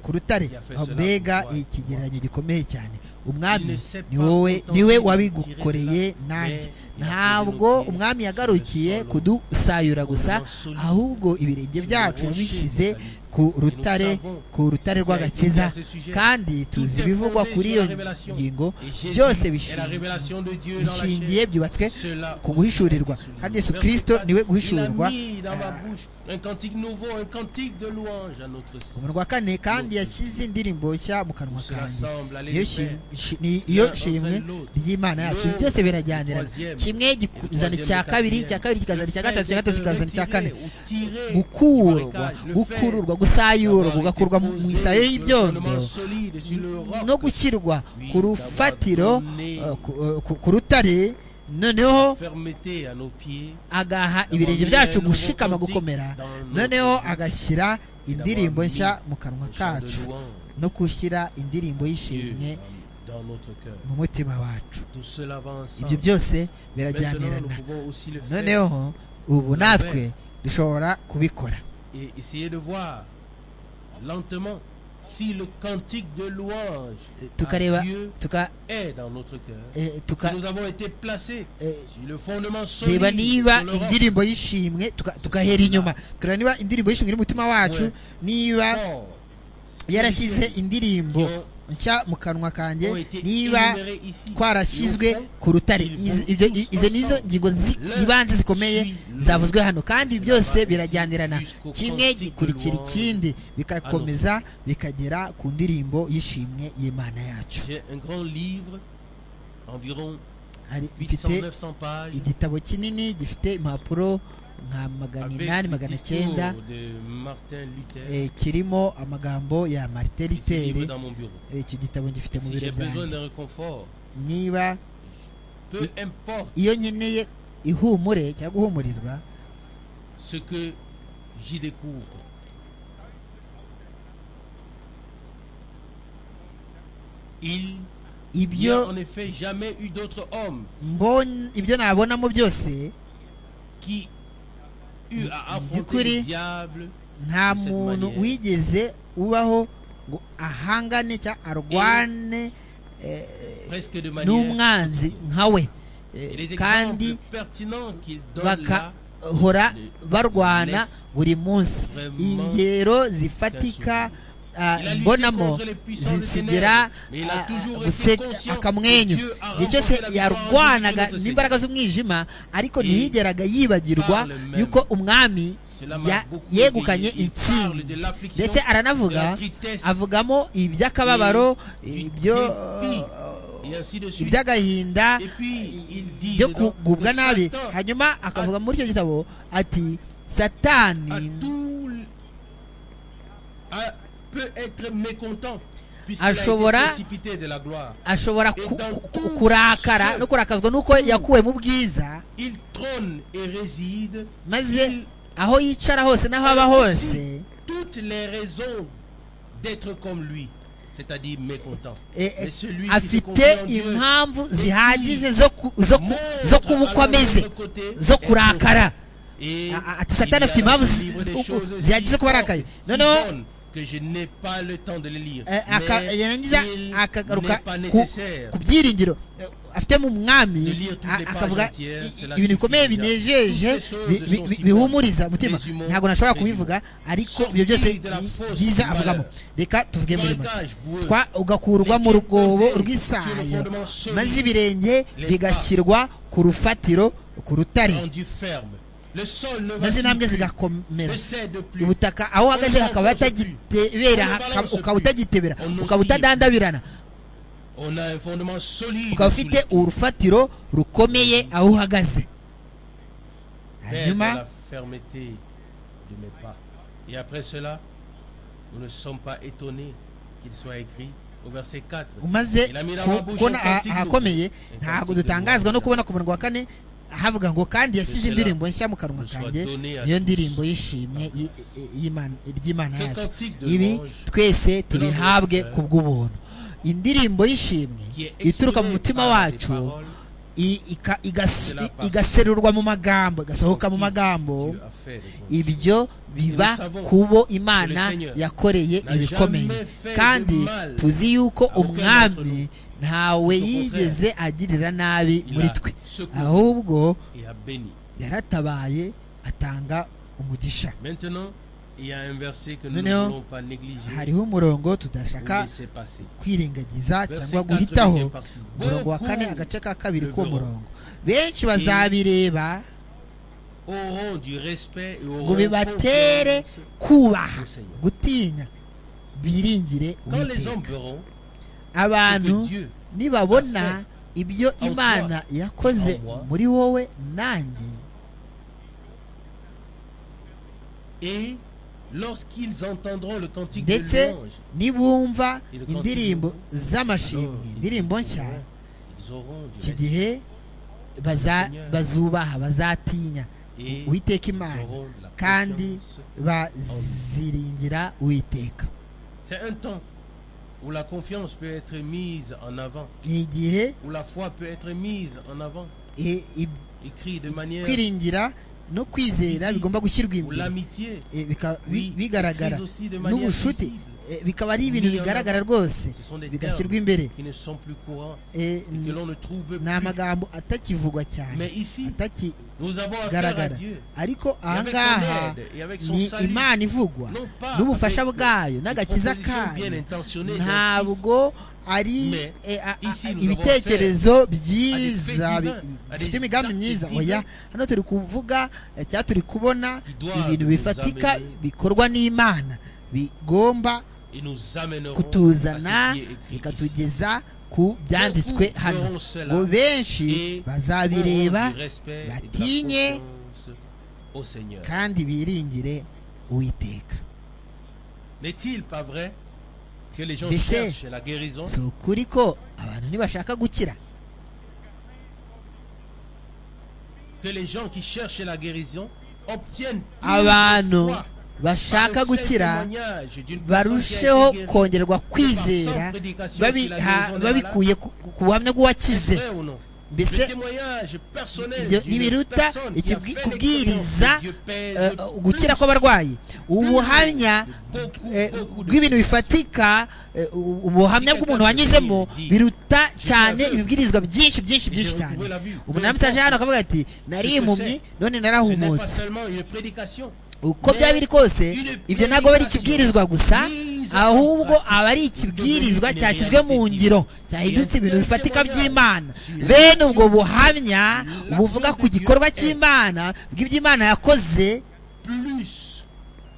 ku rutare mbega ikigereranyo gikomeye cyane umwami ni wowe niwe wabigukoreye nanjye ntabwo umwami yagarukiye kudusayura gusa ahubwo ibirenge byacu yabishyize ku rutare ku rutare rw'agakiza kandi tuzi ibivugwa kuri iyo ngingo byose bishingiye byubatswe ku guhishurirwa kandi yesu kirisito niwe guhishurwa umunwa wa kane kandi yashyize indirimbo nshya mu kanwa kanjye niyo shimwe ry'imana yacu byose birajyanirana kimwe kizana icya kabiri icya kabiri kikazana icya gatatu icya gatatu kikazana icya kane gukurwa gukururwa gusayurwa ugakurwa mu isayo y'ibyondo no gushyirwa ku rufatiro ku rutare noneho agaha ibirenge byacu gushikama gukomera noneho agashyira indirimbo nshya mu kanwa kacu no gushyira indirimbo y'ishimwe mu mutima wacu ibyo byose birajyanirana noneho ubu natwe dushobora kubikora tukareba tukareba niba indirimbo y'ishimwe tugahera inyuma tukareba niba indirimbo y'ishimwe iri mu mutima wacu niba yarashyize indirimbo nshya mu kanwa kanjye niba twarashyizwe ku rutare Iz- ibyo- i- izo ni zo ngingo zi- ibanze zikomeye zavuzwe hano kandi byose birajyanirana kimwe gikurikira ikindi bigakomeza bikagera ku ndirimbo y'ishimwe y'imana yacu J'ai un grand livre, environ Hari- mfite 800-900 pages, igitabo kinini gifite impapuro nka magana inani avec le magana discours cyenda de Martin Luther. eh, kirimo amagambo ya marite Et ce livre literi dans mon bureau. Eh, icyo gitabo ngifite mu Si biro j'ai besoin byanjye d'un réconfort, niba peu importe iyo nkeneye ihumure cyangwa guhumurizwa ce que j'y découvre, il n'y a ibyo en effet jamais eu d'autre homme mbon- ibyo nabonamo byose qui eut à affronter Dukuri. le diable nta De cette muntu manière. wigeze ubaho ngo ahangane cyangwa arwane presque de manière. n'umwanzi nka we Eh, Et les kandi exemples pertinents qu'il donne là bakahora barwana buri munsi ingero zifatika ah, Il a lutté mbonamo contre les puissances des zisigira ténèbres, mais il a ah, toujours été guseka conscient akamwenyu que Dieu a igihe cyose remporté la yarwanaga victoire du n'imbaraga z'umwijima ariko Et ntiyigeraga yibagirwa par le même. yuko umwami Cela m'a ya- beaucoup yegukanye éveillé. Il parle intsinzi de l'affliction, ndetse de la aranavuga tristesse, avugamo iby'akababaro du ibyo dépit, et ainsi de suite. iby'agahinda Et puis, il dit byo dedans kugubwa que nabi Satan hanyuma akavuga muri icyo gitabo ati a satani tout l- a- peut être mécontent puisqu'il a été Ashobora- précipité de la gloire. ashobora ku- ku- ku- kurakara no kurakazwa n'uko yakuwe mu bwiza Il trône et réside. maze aho yicara hose n'aho aba hose toutes les raisons d'être comme lui, c'est-à-dire mécontent. eh, eh, Mais celui qui se afite confie en Dieu, impamvu qui zihagije zo ku- zo ku- montre zo alors kuba uko ameze de l'autre côté zo être kurakara Et Ah, ah, ati il Satani y a afite dans impamvu ce livre zi- des u- u- choses zihagize si kuba fortes, arakaye. si Non, non. bonnes que je n'ai pas le temps de les lire. Eh, aka- Mais yarangiza il akagaruka n'est pas ku- nécessaire. ku byiringiro eh, afitemo De umwami lire toutes a- les pages akavuga entières, i- i- cela ibintu bikomeye suffit déjà. binejeje Toutes ces choses bi- bi- sont bi- si bihumuriza bonnes. umutima Les humains, ntabwo nashobora les kubivuga ariko Sortir ibyo byose de la bi- fausse byiza valeur. avugamo reka tuvuge muri make Avantage boueux. Twa- ugakurwa mu Les pieds rugobo posés sur le rw'isayo fondement solide. maze ibirenge Les bigashyirwa ku rufatiro ku rutare Rendu ferme. Le sol ne maze intambwe va zigakomera ne cède plus. ubutaka aho uhagaze On hakaba s'enfonce hatagitebera plus. On ne balance ukaba plus. utagitebera On ukaba oscille. utadandabirana On a un fondement solide. ukaba sous ufite urufatiro rukomeye aho uhagaze Vers hanyuma la fermeté de mes pas. Et après cela, nous ne sommes pas étonnés qu'il soit écrit au verset 4. umaze Il a mis la ku- main bouche kubona au aha- cantique ahakomeye lourd. ntabwo Cantique dutangazwa no lourd. kubona ku murongo wa kane havuga ngo kandi yashyize Cela indirimbo nshya mu kanwa nous soit kanjye donné à niyo tous. ndirimbo y'ishimwe y- y- y'Imana- ry'imana Ce yacu cantique de ibi louange twese tubihabwe notre ku bw'ubuntu indirimbo y'ishimwe Qui est ituruka mu exprimée mutima par des wacu paroles i- ika- igas- De la part. igaserurwa mu magambo igasohoka mu Qui- magambo Dieu a fait des choses. ibyo biba savons kubo imana que le Seigneur yakoreye n'a ibikomeye jamais fait kandi de mal tuzi yuko à aucun d'entre umwami nous. ntawe Au contraire, yigeze agirira nabi il muri a twe secouru. ahubwo Et a béni. yaratabaye atanga umugisha Maintenant, il y a un verset que nous ne Noneho, voulons pas négliger hariho umurongo ou tudashaka laisser passer. kwirengagiza Verse cyangwa 4 guhitaho devient parti. umurongo wa kane Beaucoup agace ka kabiri de k'uwo verront. murongo benshi bazabireba Auront du respect et ngo auront bibatere confiance. kubaha au Seigneur. gutinya biringire Quand les hommes uwiteka verront abantu que Dieu a nibabona fait ibyo en imana toi, yakoze en moi, muri wowe nanjye et lorsqu'ils entendront le cantique de ndetse louange, nibumva Il continue. indirimbo z'amashimwe Alors, indirimbo ils nshya auront- ils auront du iki respect gihe baza- Seigneur. bazubaha bazatinya Et uwiteka imana auront de la kandi confiance. baziringira uwiteka C'est un temps où la confiance peut être mise en avant, ni igihe où la foi peut être mise en avant, i- i- écrit de manière kwiringira no kwizera bigomba gushyirwa ou imbere l'amitié. Eh, bika- bi- Oui, bigaragara mais aussi de manière n'ubucuti visible. eh, bikaba ari ibintu Mis en bigaragara avant. rwose Ce sont des bigashyirwa termes imbere qui ne sont plus courants Eh, et que l'on ne trouve ni plus. amagambo atakivugwa Mais cyane ici, atakigaragara nous avons affaire à Dieu. ariko avec son ahangaha aide et avec son ni salut. imana ivugwa Non pas n'ubufasha avec bwayo n'agakiza des propositions bien kayo intentionnées d'un ntabwo ari Mais eh, a- a- ici nous ibitekerezo byiza à des bi- faits divins, à bifite des imigambi actes myiza divins oya hano turi kuvuga eh, cyangwa turi kubona Qui doivent ibintu nous bifatika amener. bikorwa n'imana bigomba et nous amènerons à kutuzana ce qui est écrit ici. bikatugeza ku byanditswe Beaucoup hano feront cela. ngo benshi Et bazabireba auront du respect et de la batinye confiance au Seigneur. kandi biringire uwiteka N'est-il pas vrai que les gens Mais c'est- cherchent la guérison si ukuri ko abantu ntibashaka gukira Que les gens qui cherchent la guérison obtiennent plus de abantu foi par bashaka le seul gukira témoignage d'une barusheho personne qui a été guérie. kongererwa kwizera babi- ha- babikuye ku- ku ku buhamya C'est bw'uwakize vrai ou non Le mbese témoignage personnel ibyo d'une ntibiruta personne qui a ikibwi- fait kubwiriza l'expérience de Dieu pèse eh, gukira kw'abarwayi ubuhamya eh, bw'ibintu bifatika eh, ubuhamya bw'umuntu wanyuzemo biruta cyane ibibwirizwa byinshi byinshi byinshi cyane umunara aje hano akavuga ati nari impumyi none Ce n'est pas narahumutse seulement une prédication. uko byaba biri kose ibyo ntabwo aba ari ikibwirizwa gusa ahubwo aba ari ikibwirizwa cyashyizwe mu ngiro cyahindutse ibintu bifatika by'imana bene ubwo buhamya buvuga ku gikorwa cy'imana bw'iby'imana yakoze Plus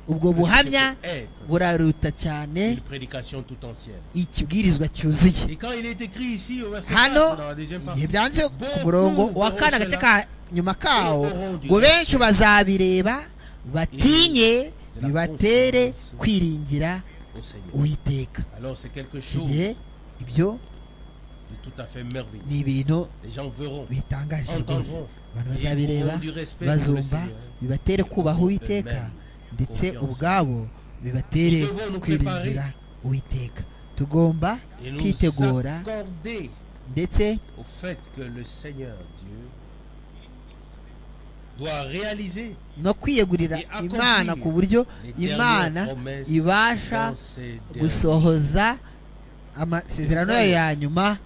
ubwo buhamya être buraruta cyane une prédication tout entière. ikibwirizwa cyuzuye Et quand il est écrit ici au verset hano 4, dans la deuxième partie, igihe byanditse ku murongo wa kane agace ka nyuma kawo ngo benshi bazabireba batinye bibatere kwiringira au Seigneur. uwiteka Alors c'est quelque icyo chose gihe ibyo de tout à fait merveilleux. ni ibintu Les gens verront. bitangaje Entendront. rwose abantu Et bazabireba auront du respect bazumva pour le Seigneur. bibatere kubaha uwiteka Amen. ndetse Confiance. ubwabo bibatere Nous devons nous kwiringira uwiteka tugomba Et nous kwitegura accorder ndetse au fait que le Seigneur Dieu doit réaliser no kwiyegurira Et accomplir imana ku buryo les imana dernières promesses ibasha dans ses derniers. gusohoza amasezerano yayo ya nyuma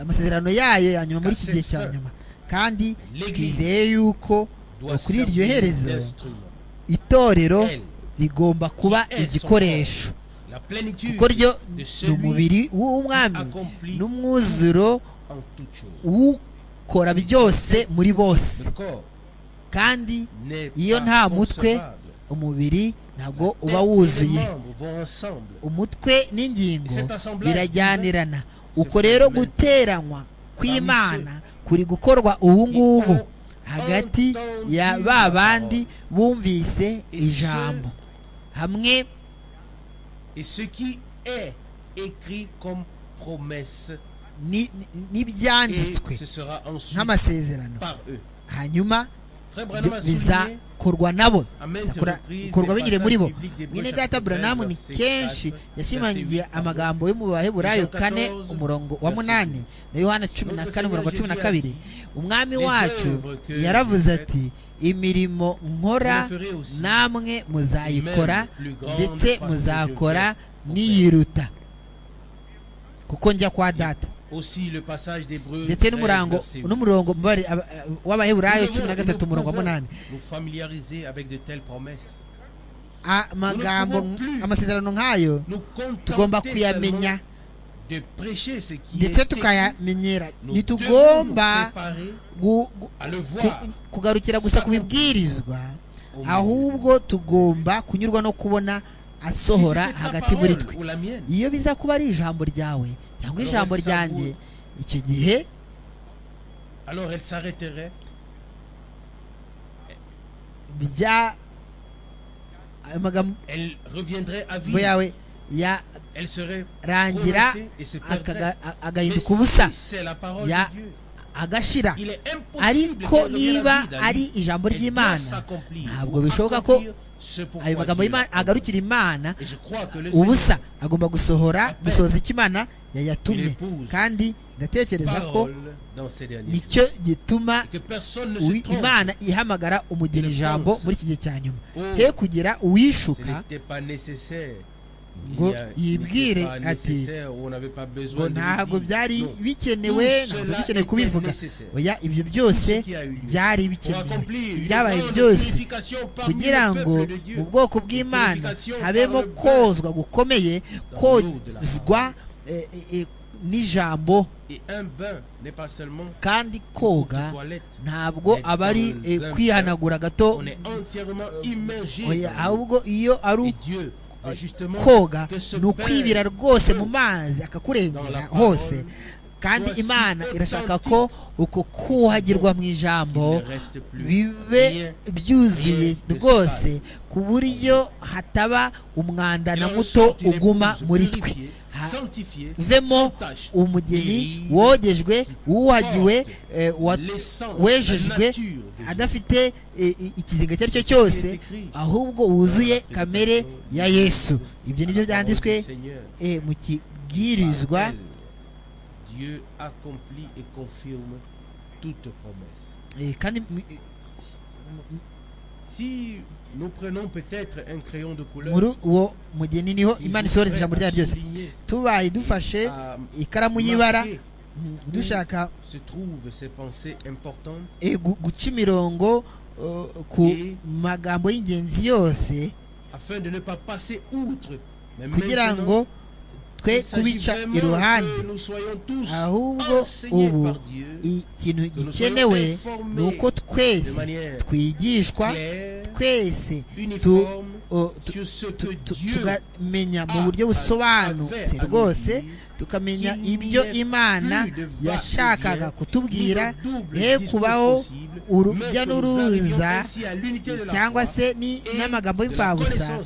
amasezerano yayo ya nyuma muri iki gihe cya nyuma kandi twizeye yuko doit kuri iryo servir herezo d'instrument. itorero rigomba kuba igikoresho La plénitude kuko ryo de ni celui umubiri w'umwami n'umwuzuro en toute chose. w'ukora byose muri bose Le corps kandi n'est iyo nta pas mutwe concevable. umubiri ntabwo uba Tels que wuzuye les membres vont ensemble. umutwe n'ingingo Cet assemblage birajyanirana divin, uko c'est rero fundamental. guteranywa kw'imana kuri gukorwa ubu ngubu hagati ya ba bandi bumvise ijambo hamwe Et ce qui est écrit comme promesse, ni- ni- et n'ibyanditswe ce sera ensuite nk'amasezerano par eux. hanyuma Frère byo Branham a souligné bizakorwa nabo à maintes bizakora- reprises bikorwa des binyuriye muri bo passages bibliques des mwene Brochures data buranamu ni verset kenshi quatre, yashimangiye verset huit, amagambo yo mu baheburayo Jean 14, kane umurongo wa verset munani na yohana cumi na Notre kane umurongo wa cumi Seigneur na Jésus kabiri a dit, umwami "Les wacu œuvres que yaravuze vous ati imirimo nkora vous les ferez aussi, namwe muzayikora même plus grande ndetse parce que je muzakora vais au niyiruta kuko njya kwa data Aussi le passage d'Hébreux ndetse 13, n'umurango verset huit. n'umurongo mbabare- aba- w'abaheburayo Nous cumi na devons- gatatu nous umurongo wa pouvons munani nous familiariser avec de telles promesses. amagambo Nous ne pouvons plus. amasezerano nk'ayo Nous tugomba contenter kuyamenya seulement de prêcher ce qui est ndetse écrit. tukayamenyera Nous devons nous ntitugomba préparer gu- gu- à le ku- voir. kugarukira gusa ku bibwirizwa ahubwo tugomba kunyurwa no kubona Si asohora c'était ta hagati parole muri twe ou la mienne, iyo biza kuba ari ijambo ryawe cyangwa Alors, ijambo Elsa ryanjye Wood. icyo gihe alors elle s'arrêterait bya amagambo Elle reviendrait à vie. yawe Elle serait yarangira prononcée et se perdrait. akaga- a- Mais agahinduka ubusa si c'est la parole ya de Dieu. agashira Il est impossible ariko qu'elle revienne à niba vie, David. ari ijambo Elle doit ry'imana s'accomplir. ntabwo Ou bishoboka ko accomplir ayo magambo y'Imana- agarukira imana Et je crois que le Seigneur ubusa agomba gusohora gusohoza icyo imana yayatumye kandi ndatekereza ko parole dans ces derniers jours. nicyo gituma Que personne ne uwi- se trompe. imana ihamagara umugeni ijambo muri iki gihe cya nyuma he kugira Ce uwishuka n'était pas nécessaire. Ngo Il y a- yibwire n'était pas ati, nécessaire, on n'avait pas ngo besoin de le ntabwo dire. byari Non. bikenewe Tout ntabwo cela bikeneye était kubivuga nécessaire. oya ibyo byose qui a eu lieu. byari Pour bikenewe accomplir une byabaye grande byose purification parmi le kugira ngo peuple de Dieu. mu bwoko bw'imana Purification habemo par le kozwa gukomeye Dans l'eau de la kozwa eh, eh, eh, n'ijambo Et un bain n'est pas seulement kandi de koga toilette. ntabwo Les aba ari paroles eh, d'un kwihanagura gato On est entièrement immergé. oya dans l'eau. ahubwo iyo ari Et u- Dieu, et justement, koga que ce ni ukwibira bain rwose mu peut mazi akakurengera Dans la hose parole, kandi voici imana irashaka authentique. ko uko kuhagirwa mu ijambo Il ne reste plus bibe rien, byuzuye rien de rwose ku buryo hataba umwanda na muto uguma muri twe Ha- vemo vemo umugeni wogejwe wuhagiwe eh, wa- Laissant la wejejwe nature de Dieu. adafite eh, i- ikizinga icyo ari cyo cyose écrit ahubwo wuzuye dans la kamere ya yesu ibyo nibyo la parole byanditswe du Seigneur. eh, mu kibwirizwa Dieu accomplit et confirme toute promesse. eh, kandi mu- Si nous prenons peut-être un crayon de couleur, muri uwo mugeni niho il imana nous isohora ferait ijambo ryayo ryose souligner tubaye dufashe à ikaramu y'ibara marquer mm, dushaka où se trouvent ces pensées importantes eh, gu- guca imirongo eh, ku Et- magambo y'ingenzi yose afin de ne pas passer outre. Mais kugira maintenant, ngo twe il s'agit kubica vraiment iruhande que nous soyons tous ahubwo enseignés ubu par Dieu ikintu gikenewe ni uko twese twigishwa clair, twese tu- uniforme o- tu- sur ce que tu- tu- Dieu tukamenya mu buryo busobanutse rwose tukamenya ibyo imana yashakaga kutubwira he kubaho urujya n'uruza cyangwa se ni- n'amagambo y'imfabusa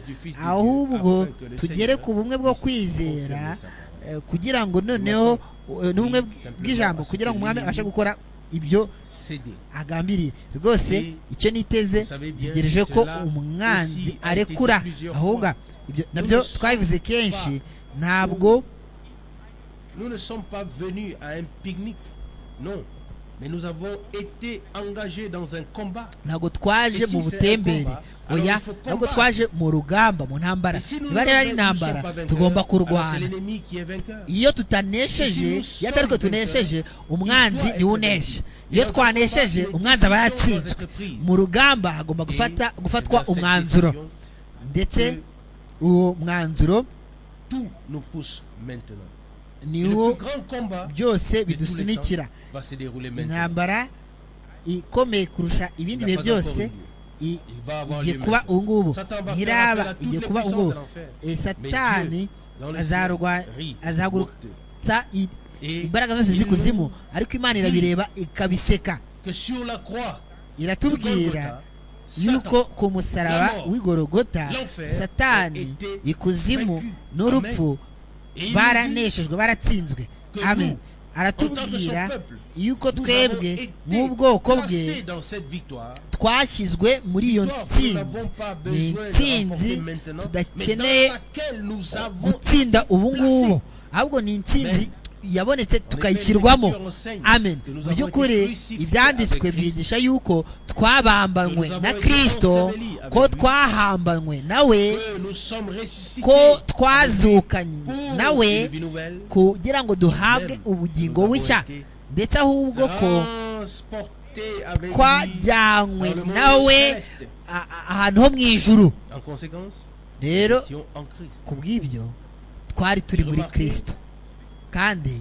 ahubwo tugere ku bumwe bwo kwizera eh, kugira ngo noneho eh, n'ubumwe bw'ijambo kugira ngo umwami abashe gukora ibyo céder. agambiriye rwose icyo niteze ntegereje ko umwanzi arekura ahubwo ibyo nabyo twabivuze kenshi ntabwo Nous ne sommes pas venus à un pique-nique, non. Mais nous avons été engagés dans un combat. ntabwo twaje mu butembere oya ntabwo twaje mu rugamba mu ntambara Et si nous niba rero ari ne intambara sommes pas vainqueurs, tugomba alors c'est kurwana l'ennemi qui est vainqueur. iyo tutanesheje iyo atari twe tunesheje umwanzi niwe unesha iyo twanesheje umwanzi aba yatsinzwe mu rugamba hagomba gufata Et gufatwa dans cette umwanzuro décision, ndetse uwo mwanzuro Tout nous pousse maintenant. Et niwo le plus grand combat byose de tous les temps bidusunikira va se dérouler maintenant. intambara ikomeye kurusha ibindi bihe byose i- igiye kuba ubu ngubu ntiraba igiye kuba ubu ngubu Eh, satani azarwa- azahagurutsa i- imbaraga zose z'ikuzimu ariko imana irabireba ikabiseka Que sur la croix, iratubwira Golgotha, yuko Satan, ku musaraba la mort, w'igorogota l'enfer, satani ont été ikuzimu vaincus. n'urupfu et il nous dit baraneshejwe baratsinzwe que amen nous, en tant aratubwira que son peuple, yuko nous avons twebwe été nk'ubwoko placés bwe dans cette victoire. twashyizwe muri iyo Victoire que nous ntsinzi n'avons pas ni besoin de remporter intsinzi maintenant, mais dans tudakeneye laquelle nous avons gutsinda ubu ngubu placé. ahubwo ni intsinzi Men. yabonetse tukayishyirwamo amen mu by'ukuri ibyanditswe byigisha yuko twabambanywe na kirisito ko twahambanywe nawe que nous sommes ressuscités ko pour twazukanye une nawe vie nouvelle, kugira ngo duhabwe ubugingo bushya ndetse ahubwo ko transportés avec lui twajyanywe nawe a- a- ahantu ho mu ijuru En conséquence, rero nous étions en Christ. ku bw'ibyo twari turi muri kirisito kandi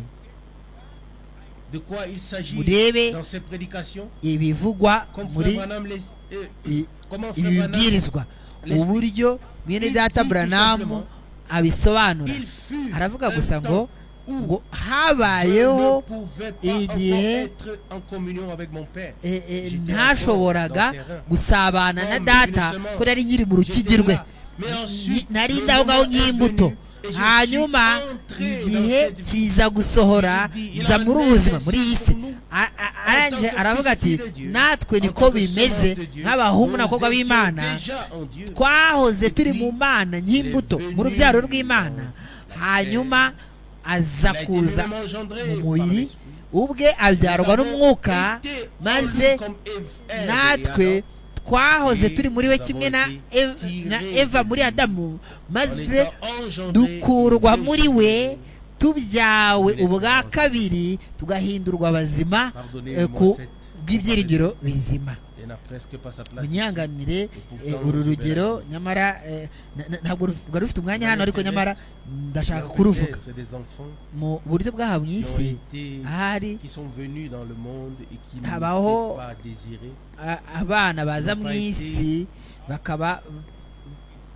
De quoi il s'agit Murebe dans ces prédications ibivugwa Comme muri Frère Branham les- euh, i- comment Frère ibi Branham- bibwirizwa uburyo mwene data buranamu abisobanura il fut aravuga un gusa ngo temps où ngo je ne habayeho pouvais pas igihe- encore être en communion avec mon père. eh, eh, J'étais encore dans ntashoboraga ses reins. gusabana na Comme data ibisemence. ko yari nkiri mu rukigirwe J'étais là, nari ndaho ngaho nk'imbuto hanyuma igihe kiza gusohora nza muri ubu buzima muri iyi si arangije aravuga ati natwe niko bimeze nk'abahungu n'abakobwa b'imana twahoze turi mu mana nk'imbuto mu rubyaro rw'imana hanyuma aza kuza mu mubiri ubwe abyarwa n'umwuka maze natwe twahoze turi muri we kimwe na eva muri adamu maze dukurwa muri we tubyawe ubwa kabiri tugahindurwa abazima ku bw'ibyiringiro bizima munyanganire uru rugero nyamara ntabwo rwari rufite umwanya hano ariko nyamara ndashaka kuruvuga mu buryo bw'aha mu isi ahari habaho abana baza mu isi bakaba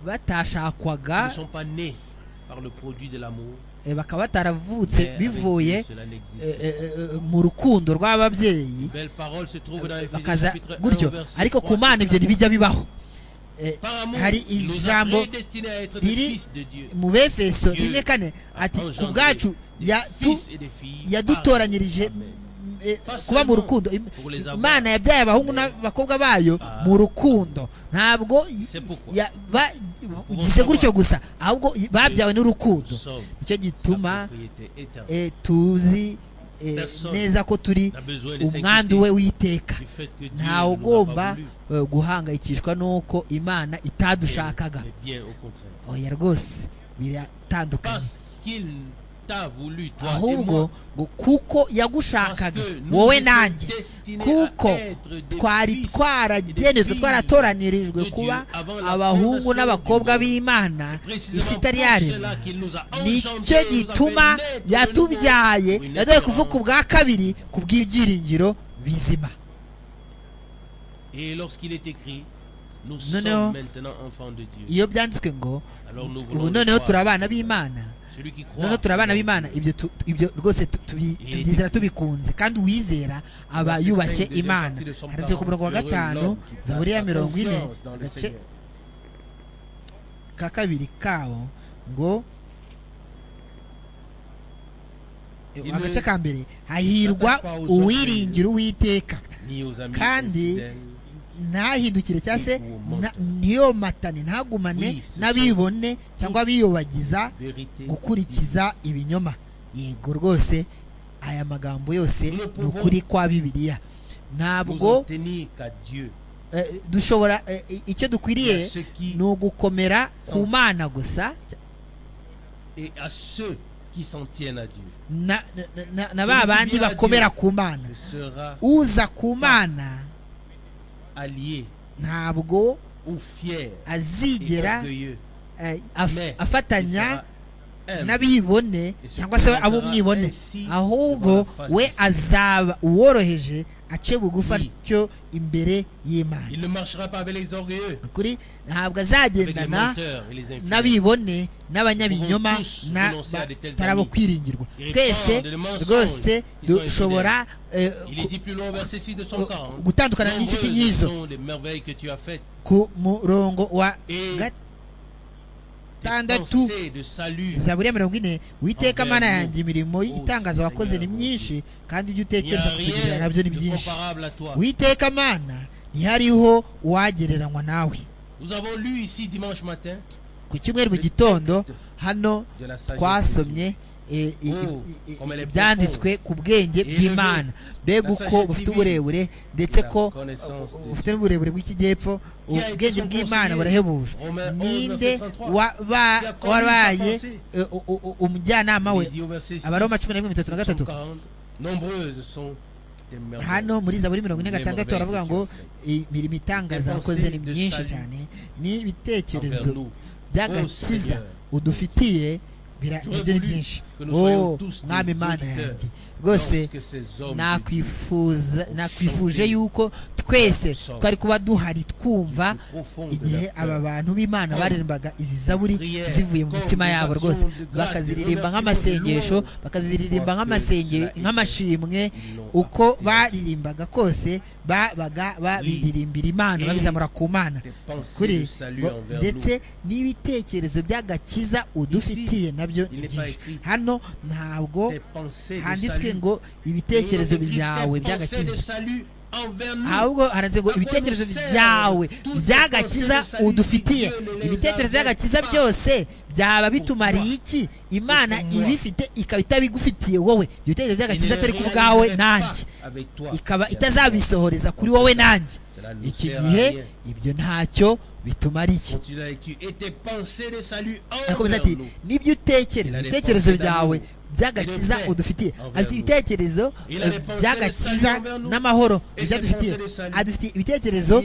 batashakwaga bakaba bataravutse bivuye mu rukundo rw'ababyeyi bakaza gutyo ariko ku mana ibyo ntibijya bibaho hari ijambo riri mu befeso rimwe kane ati ku bwacu yadutoranyirije kuba mu rukundo imana yabyaye abahungu n'abakobwa bayo mu rukundo ntabwo ugize gutyo gusa ahubwo babyawe n'urukundo nicyo gituma tuzi neza ko turi umwandu we witeka ntawe ugomba guhangayikishwa n'uko imana itadushakaga oya rwose biratandukanye ahubwo ngo kuko yagushakaga wowe nanjye kuko twari twaragenejwe twaratoranyirijwe kuba abahungu n'abakobwa b'imana isi itari yaremwa nicyo gituma yatubyaye yadoye kuvuka ubwa kabiri ku bw'ibyiringiro bizima noneho iyo byanditswe ngo ubu noneho turi abana b'imana noneho turi abana b'imana ibyo rwose tubyizera tubikunze kandi uwizera aba yubashye imana handitse ku murongo wa gatanu zaburiya mirongo ine agace ka kabiri kawo ngo agace ka mbere hahirwa uwiringira uwiteka kandi ntahindukire cyangwa se ntiyomatane ntagumane n'abibone cyangwa biyobagiza gukurikiza ibinyoma yego rwose aya magambo yose ni ukuri kwa bibiliya ntabwo dushobora icyo dukwiriye ni ugukomera ku mana gusa na ba bandi bakomera ku mana uza ku mana ntabwo azigera afatanya n'abibone cyangwa se abo umwibone ahubwo we azaba uworoheje ace bugufa cyo imbere y'imana kuri ntabwo azagendana n'abibone n'abanyabinyoma n'abatari abo kwiringirwa twese rwose dushobora gutandukana n'inshuti nk'izo ku murongo wa gatandatu zaburiya mirongo ine witeka mana yanjye imirimo itangaza wakoze ni myinshi kandi ibyo utekereza kutugirira nabyo ni byinshi witeka mana ntihariho uwagereranywa nawe ku cyumweru mu gitondo hano twasomye ibyanditswe ku bwenge bw'imana mbega uko bufite uburebure ndetse ko bufite n'uburebure bw'ikijyepfo ubwenge bw'imana burahebuje ninde wabaye umujyanama we abaroma cumi na rimwe bitatu na gatatu hano muri zaburi mirongo ine gatandatu baravuga ngo imirimo itangaza wakoze ni myinshi cyane ni ibitekerezo by'agakiza udufitiye ibyo ni byinshi oh mwami imana yanjye rwose nakwifuza nakwifuje yuko twese twari kuba duhari twumva igihe aba bantu b'imana barembaga izi zaburi zivuye mu mitima yabo rwose bakaziririmba nk'amasengesho bakaziririmba nk'amashimwe uko baririmbaga kose babaga babiririmbira imana babizamura ku mana kuri ndetse n'ibitekerezo by'agakiza udufitiye nabyo hano ntabwo handitswe ngo ibitekerezo byawe by'agakiza ahubwo haranditse ngo ibitekerezo byawe by'agakiza udufitiye ibitekerezo by'agakiza byose byaba bitumariye iki imana ibifite ikaba itabigufitiye wowe ibitekerezo by'agakiza atari ku bwawe nanjye ikaba itazabisohoreza kuri wowe nanjye iki gihe ibyo ntacyo bitumariye arakomeza ati n'ibyo utekereza ibitekerezo byawe by'agakiza udufitiye afite ibitekerezo by'agakiza n'amahoro byadufitiye adufitiye ibitekerezo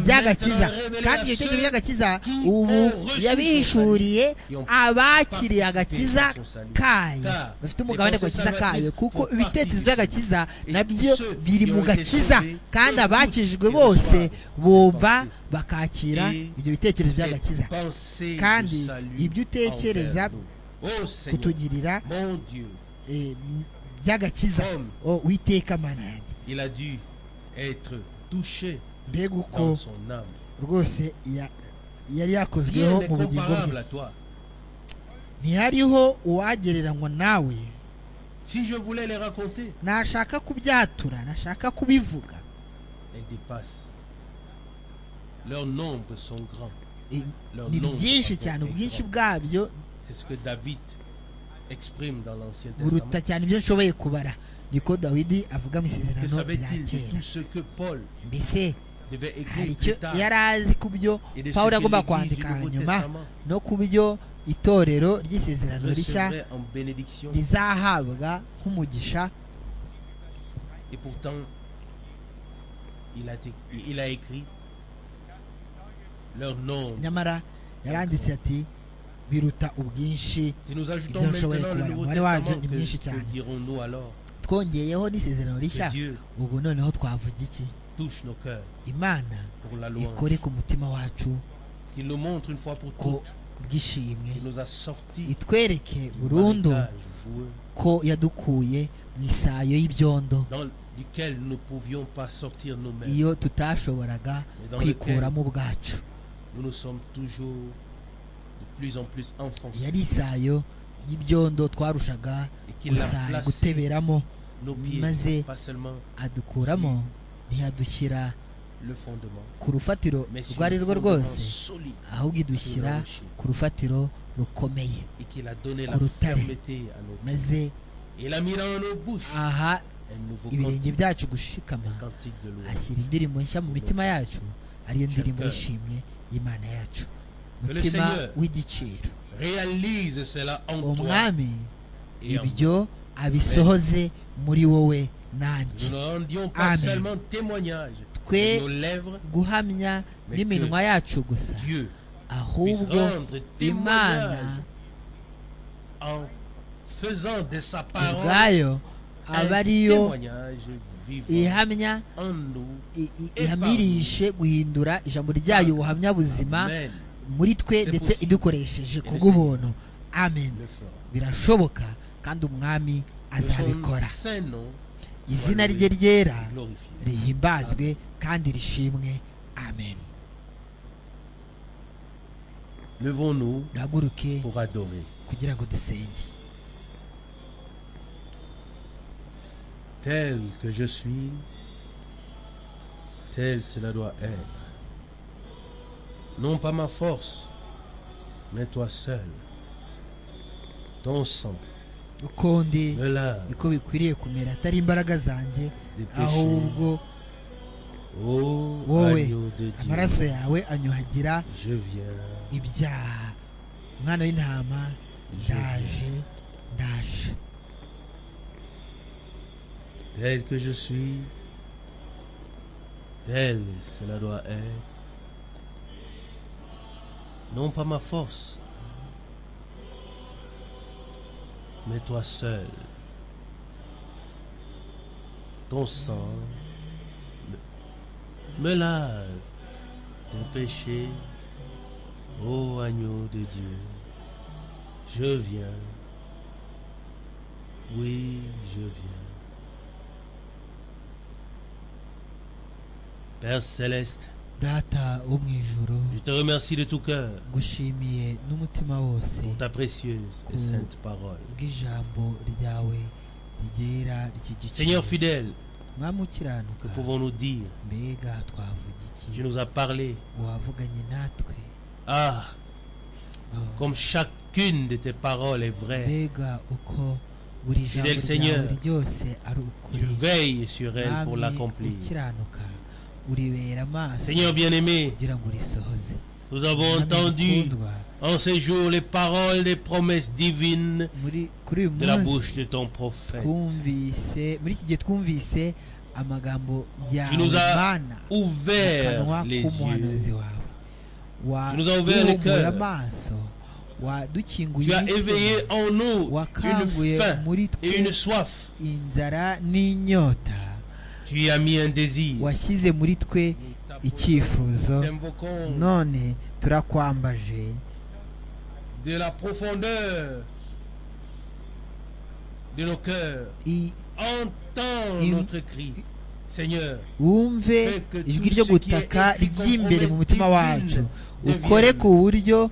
by'agakiza kandi ibyo bitekerezo by'agakiza ubu yabihishuriye abakiriye agakiza kayo bafite umugabane ku gakiza kayo kuko ibitekerezo by'agakiza nabyo biri mu gakiza kandi abakijwe bose bumva bakakira ibyo bitekerezo by'agakiza kandi ibyo utekereza kutugirira by'agakiza witeka mana yanjye mbega uko rwose yari yakozweho mu bugingo bwe ntihariho uwagereranywa nawe nashaka kubyatura nashaka kubivuga ni byinshi cyane ubwinshi bwabyo C'est ce que David exprime dans l'Ancien buruta cyane ibyo nshoboye kubara niko dawidi avuga mu isezerano rya kera mbese hari icyo yari azi ku byo pawulo agomba kwandika hanyuma no ku byo itorero ry'isezerano rishya rizahabwa nk'umugisha Et pourtant, il a, il a écrit leur nom. nyamara yaranditse ati biruta ubwinshi ibyo nshoboye kubara umubare wabyo ni mwinshi cyane twongeyeho n'isezerano rishya ubu noneho twavuga iki imana ikore ku mutima wacu ko bw'ishimwe itwereke burundu ko yadukuye mu isayo y'ibyondo iyo tutashoboraga kwikuramo ubwacu yari isayo y'ibyondo twarushaga guteberamo maze adukuramo ntiyadushyira ku rufatiro rwo ari rwo rwose ahubwo idushyira ku rufatiro rukomeye ku rutare maze aha ibirenge byacu gushikama ashyira indirimbo nshya mu mitima yacu ariyo ndirimbo yishimye y'imana yacu mutima w'igiciro umwami ibyo abisohoze muri wowe nanjye twe guhamya n'iminwa yacu gusa ahubwo imana ubwayo aba ariyo ihamya ihamirishe guhindura ijambo ryayo ubuhamya buzima muri twe ndetse idukoresheje ku bw'ubuntu amen birashoboka kandi umwami azabikora izina rye ryera rihimbazwe kandi rishimwe amen duhaguruke kugira ngo dusenge tel que je suis tel cela doit être non pas ma force, mais toi seul. Ton sang. ukonde niko bikwiriye kumera atari imbaraga zanjye ahubwo wowe amaraso yawe anyuhagira ibyaha umwana w'intama ndaje ndaje tel que je suis tel cela doit être non pas ma force, mais toi seul. Ton sang me, me lave tes péchés, ô agneau de Dieu. Je viens, oui, je viens. Père céleste, data wo mu ijuru je te remercie de tout cœur ngushimiye n'umutima wose pour ta précieuse et sainte parole. bw'ijambo ryawe ryera ry'igiciro Seigneur fidèle, mwami ukiranuka que pouvons-nous dire mbega twavuga iki Tu nous as parlé. wavuganye natwe Ah, Oh. comme chacune de tes paroles est vraie. mbega uko buri jambo Fidèle Seigneur, ryawe ryose ari Tu ukuri veilles sur elle pour mwami l'accomplir. ukiranuka uribera amaso Seigneur bien-aimé, kugira ngo risohoze nous avons Mwami entendu mukundwa, en ces jours les paroles, les promesses divines muri kuri uyu de la munsi bouche de ton prophète. twumvise muri iki gihe twumvise amagambo yawe Tu nous as mana Ouvert kanwa les yeux. k'umuhanuzi wawe Tu nous as ouvert le waduhumura cœur. amaso Tu wadukinguye as éveillé imitima, en nous une wakanguye faim muri et une twe soif. inzara n'inyota Tu y as mis un désir. washyize muri twe icyifuzo T'invoquons none turakwambaje de la profondeur de nos cœurs. I- Entends Il- notre cri, Seigneur. wumve ijwi ryo gutaka ry'imbere mu mutima wacu ukore ku buryo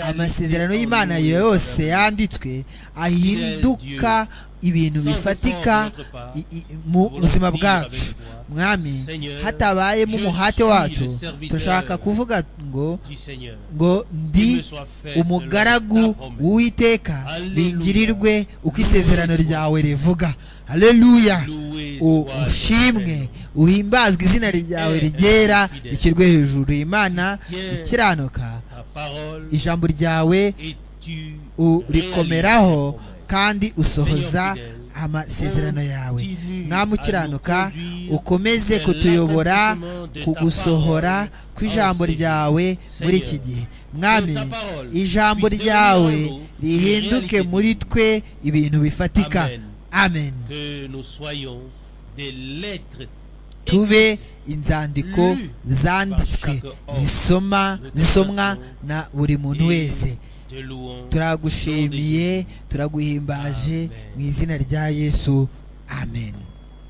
amasezerano y'imana yose yanditswe ahinduka ibintu bifatika i- i- mu buzima bwacu mwami hatabayemo umuhate wacu turashaka kuvuga ngo du Seigneur. ngo ndi qu'il me soit fait umugaragu selon ta promesse. w'uwiteka Alleluia. bingirirwe uko isezerano ryawe rivuga haleluya Loué U- soit ton ushimwe uhimbazwe izina ryawe Eh, rigera eh, fidèle. rishyirwe hejuru imana Tiens. ikiranuka Ta parole ijambo ryawe et tu urikomeraho kandi usohoza Seigneur fidèle, amasezerano yawe continue mwami à ukiranuka nous conduire ukomeze vers kutuyobora l'accomplissement de ku ta gusohora parole kw'ijambo en ces ryawe jours. muri Seigneur, iki gihe mwami que ta parole ijambo puisse ryawe devenir en nous rihinduke réalité. muri twe ibintu bifatika Amen. amen que nous soyons des lettres tube inzandiko zanditswe zisoma zisomwa na buri muntu wese de louange. turagushimiye turaguhimbaje mu izina rya yesu amen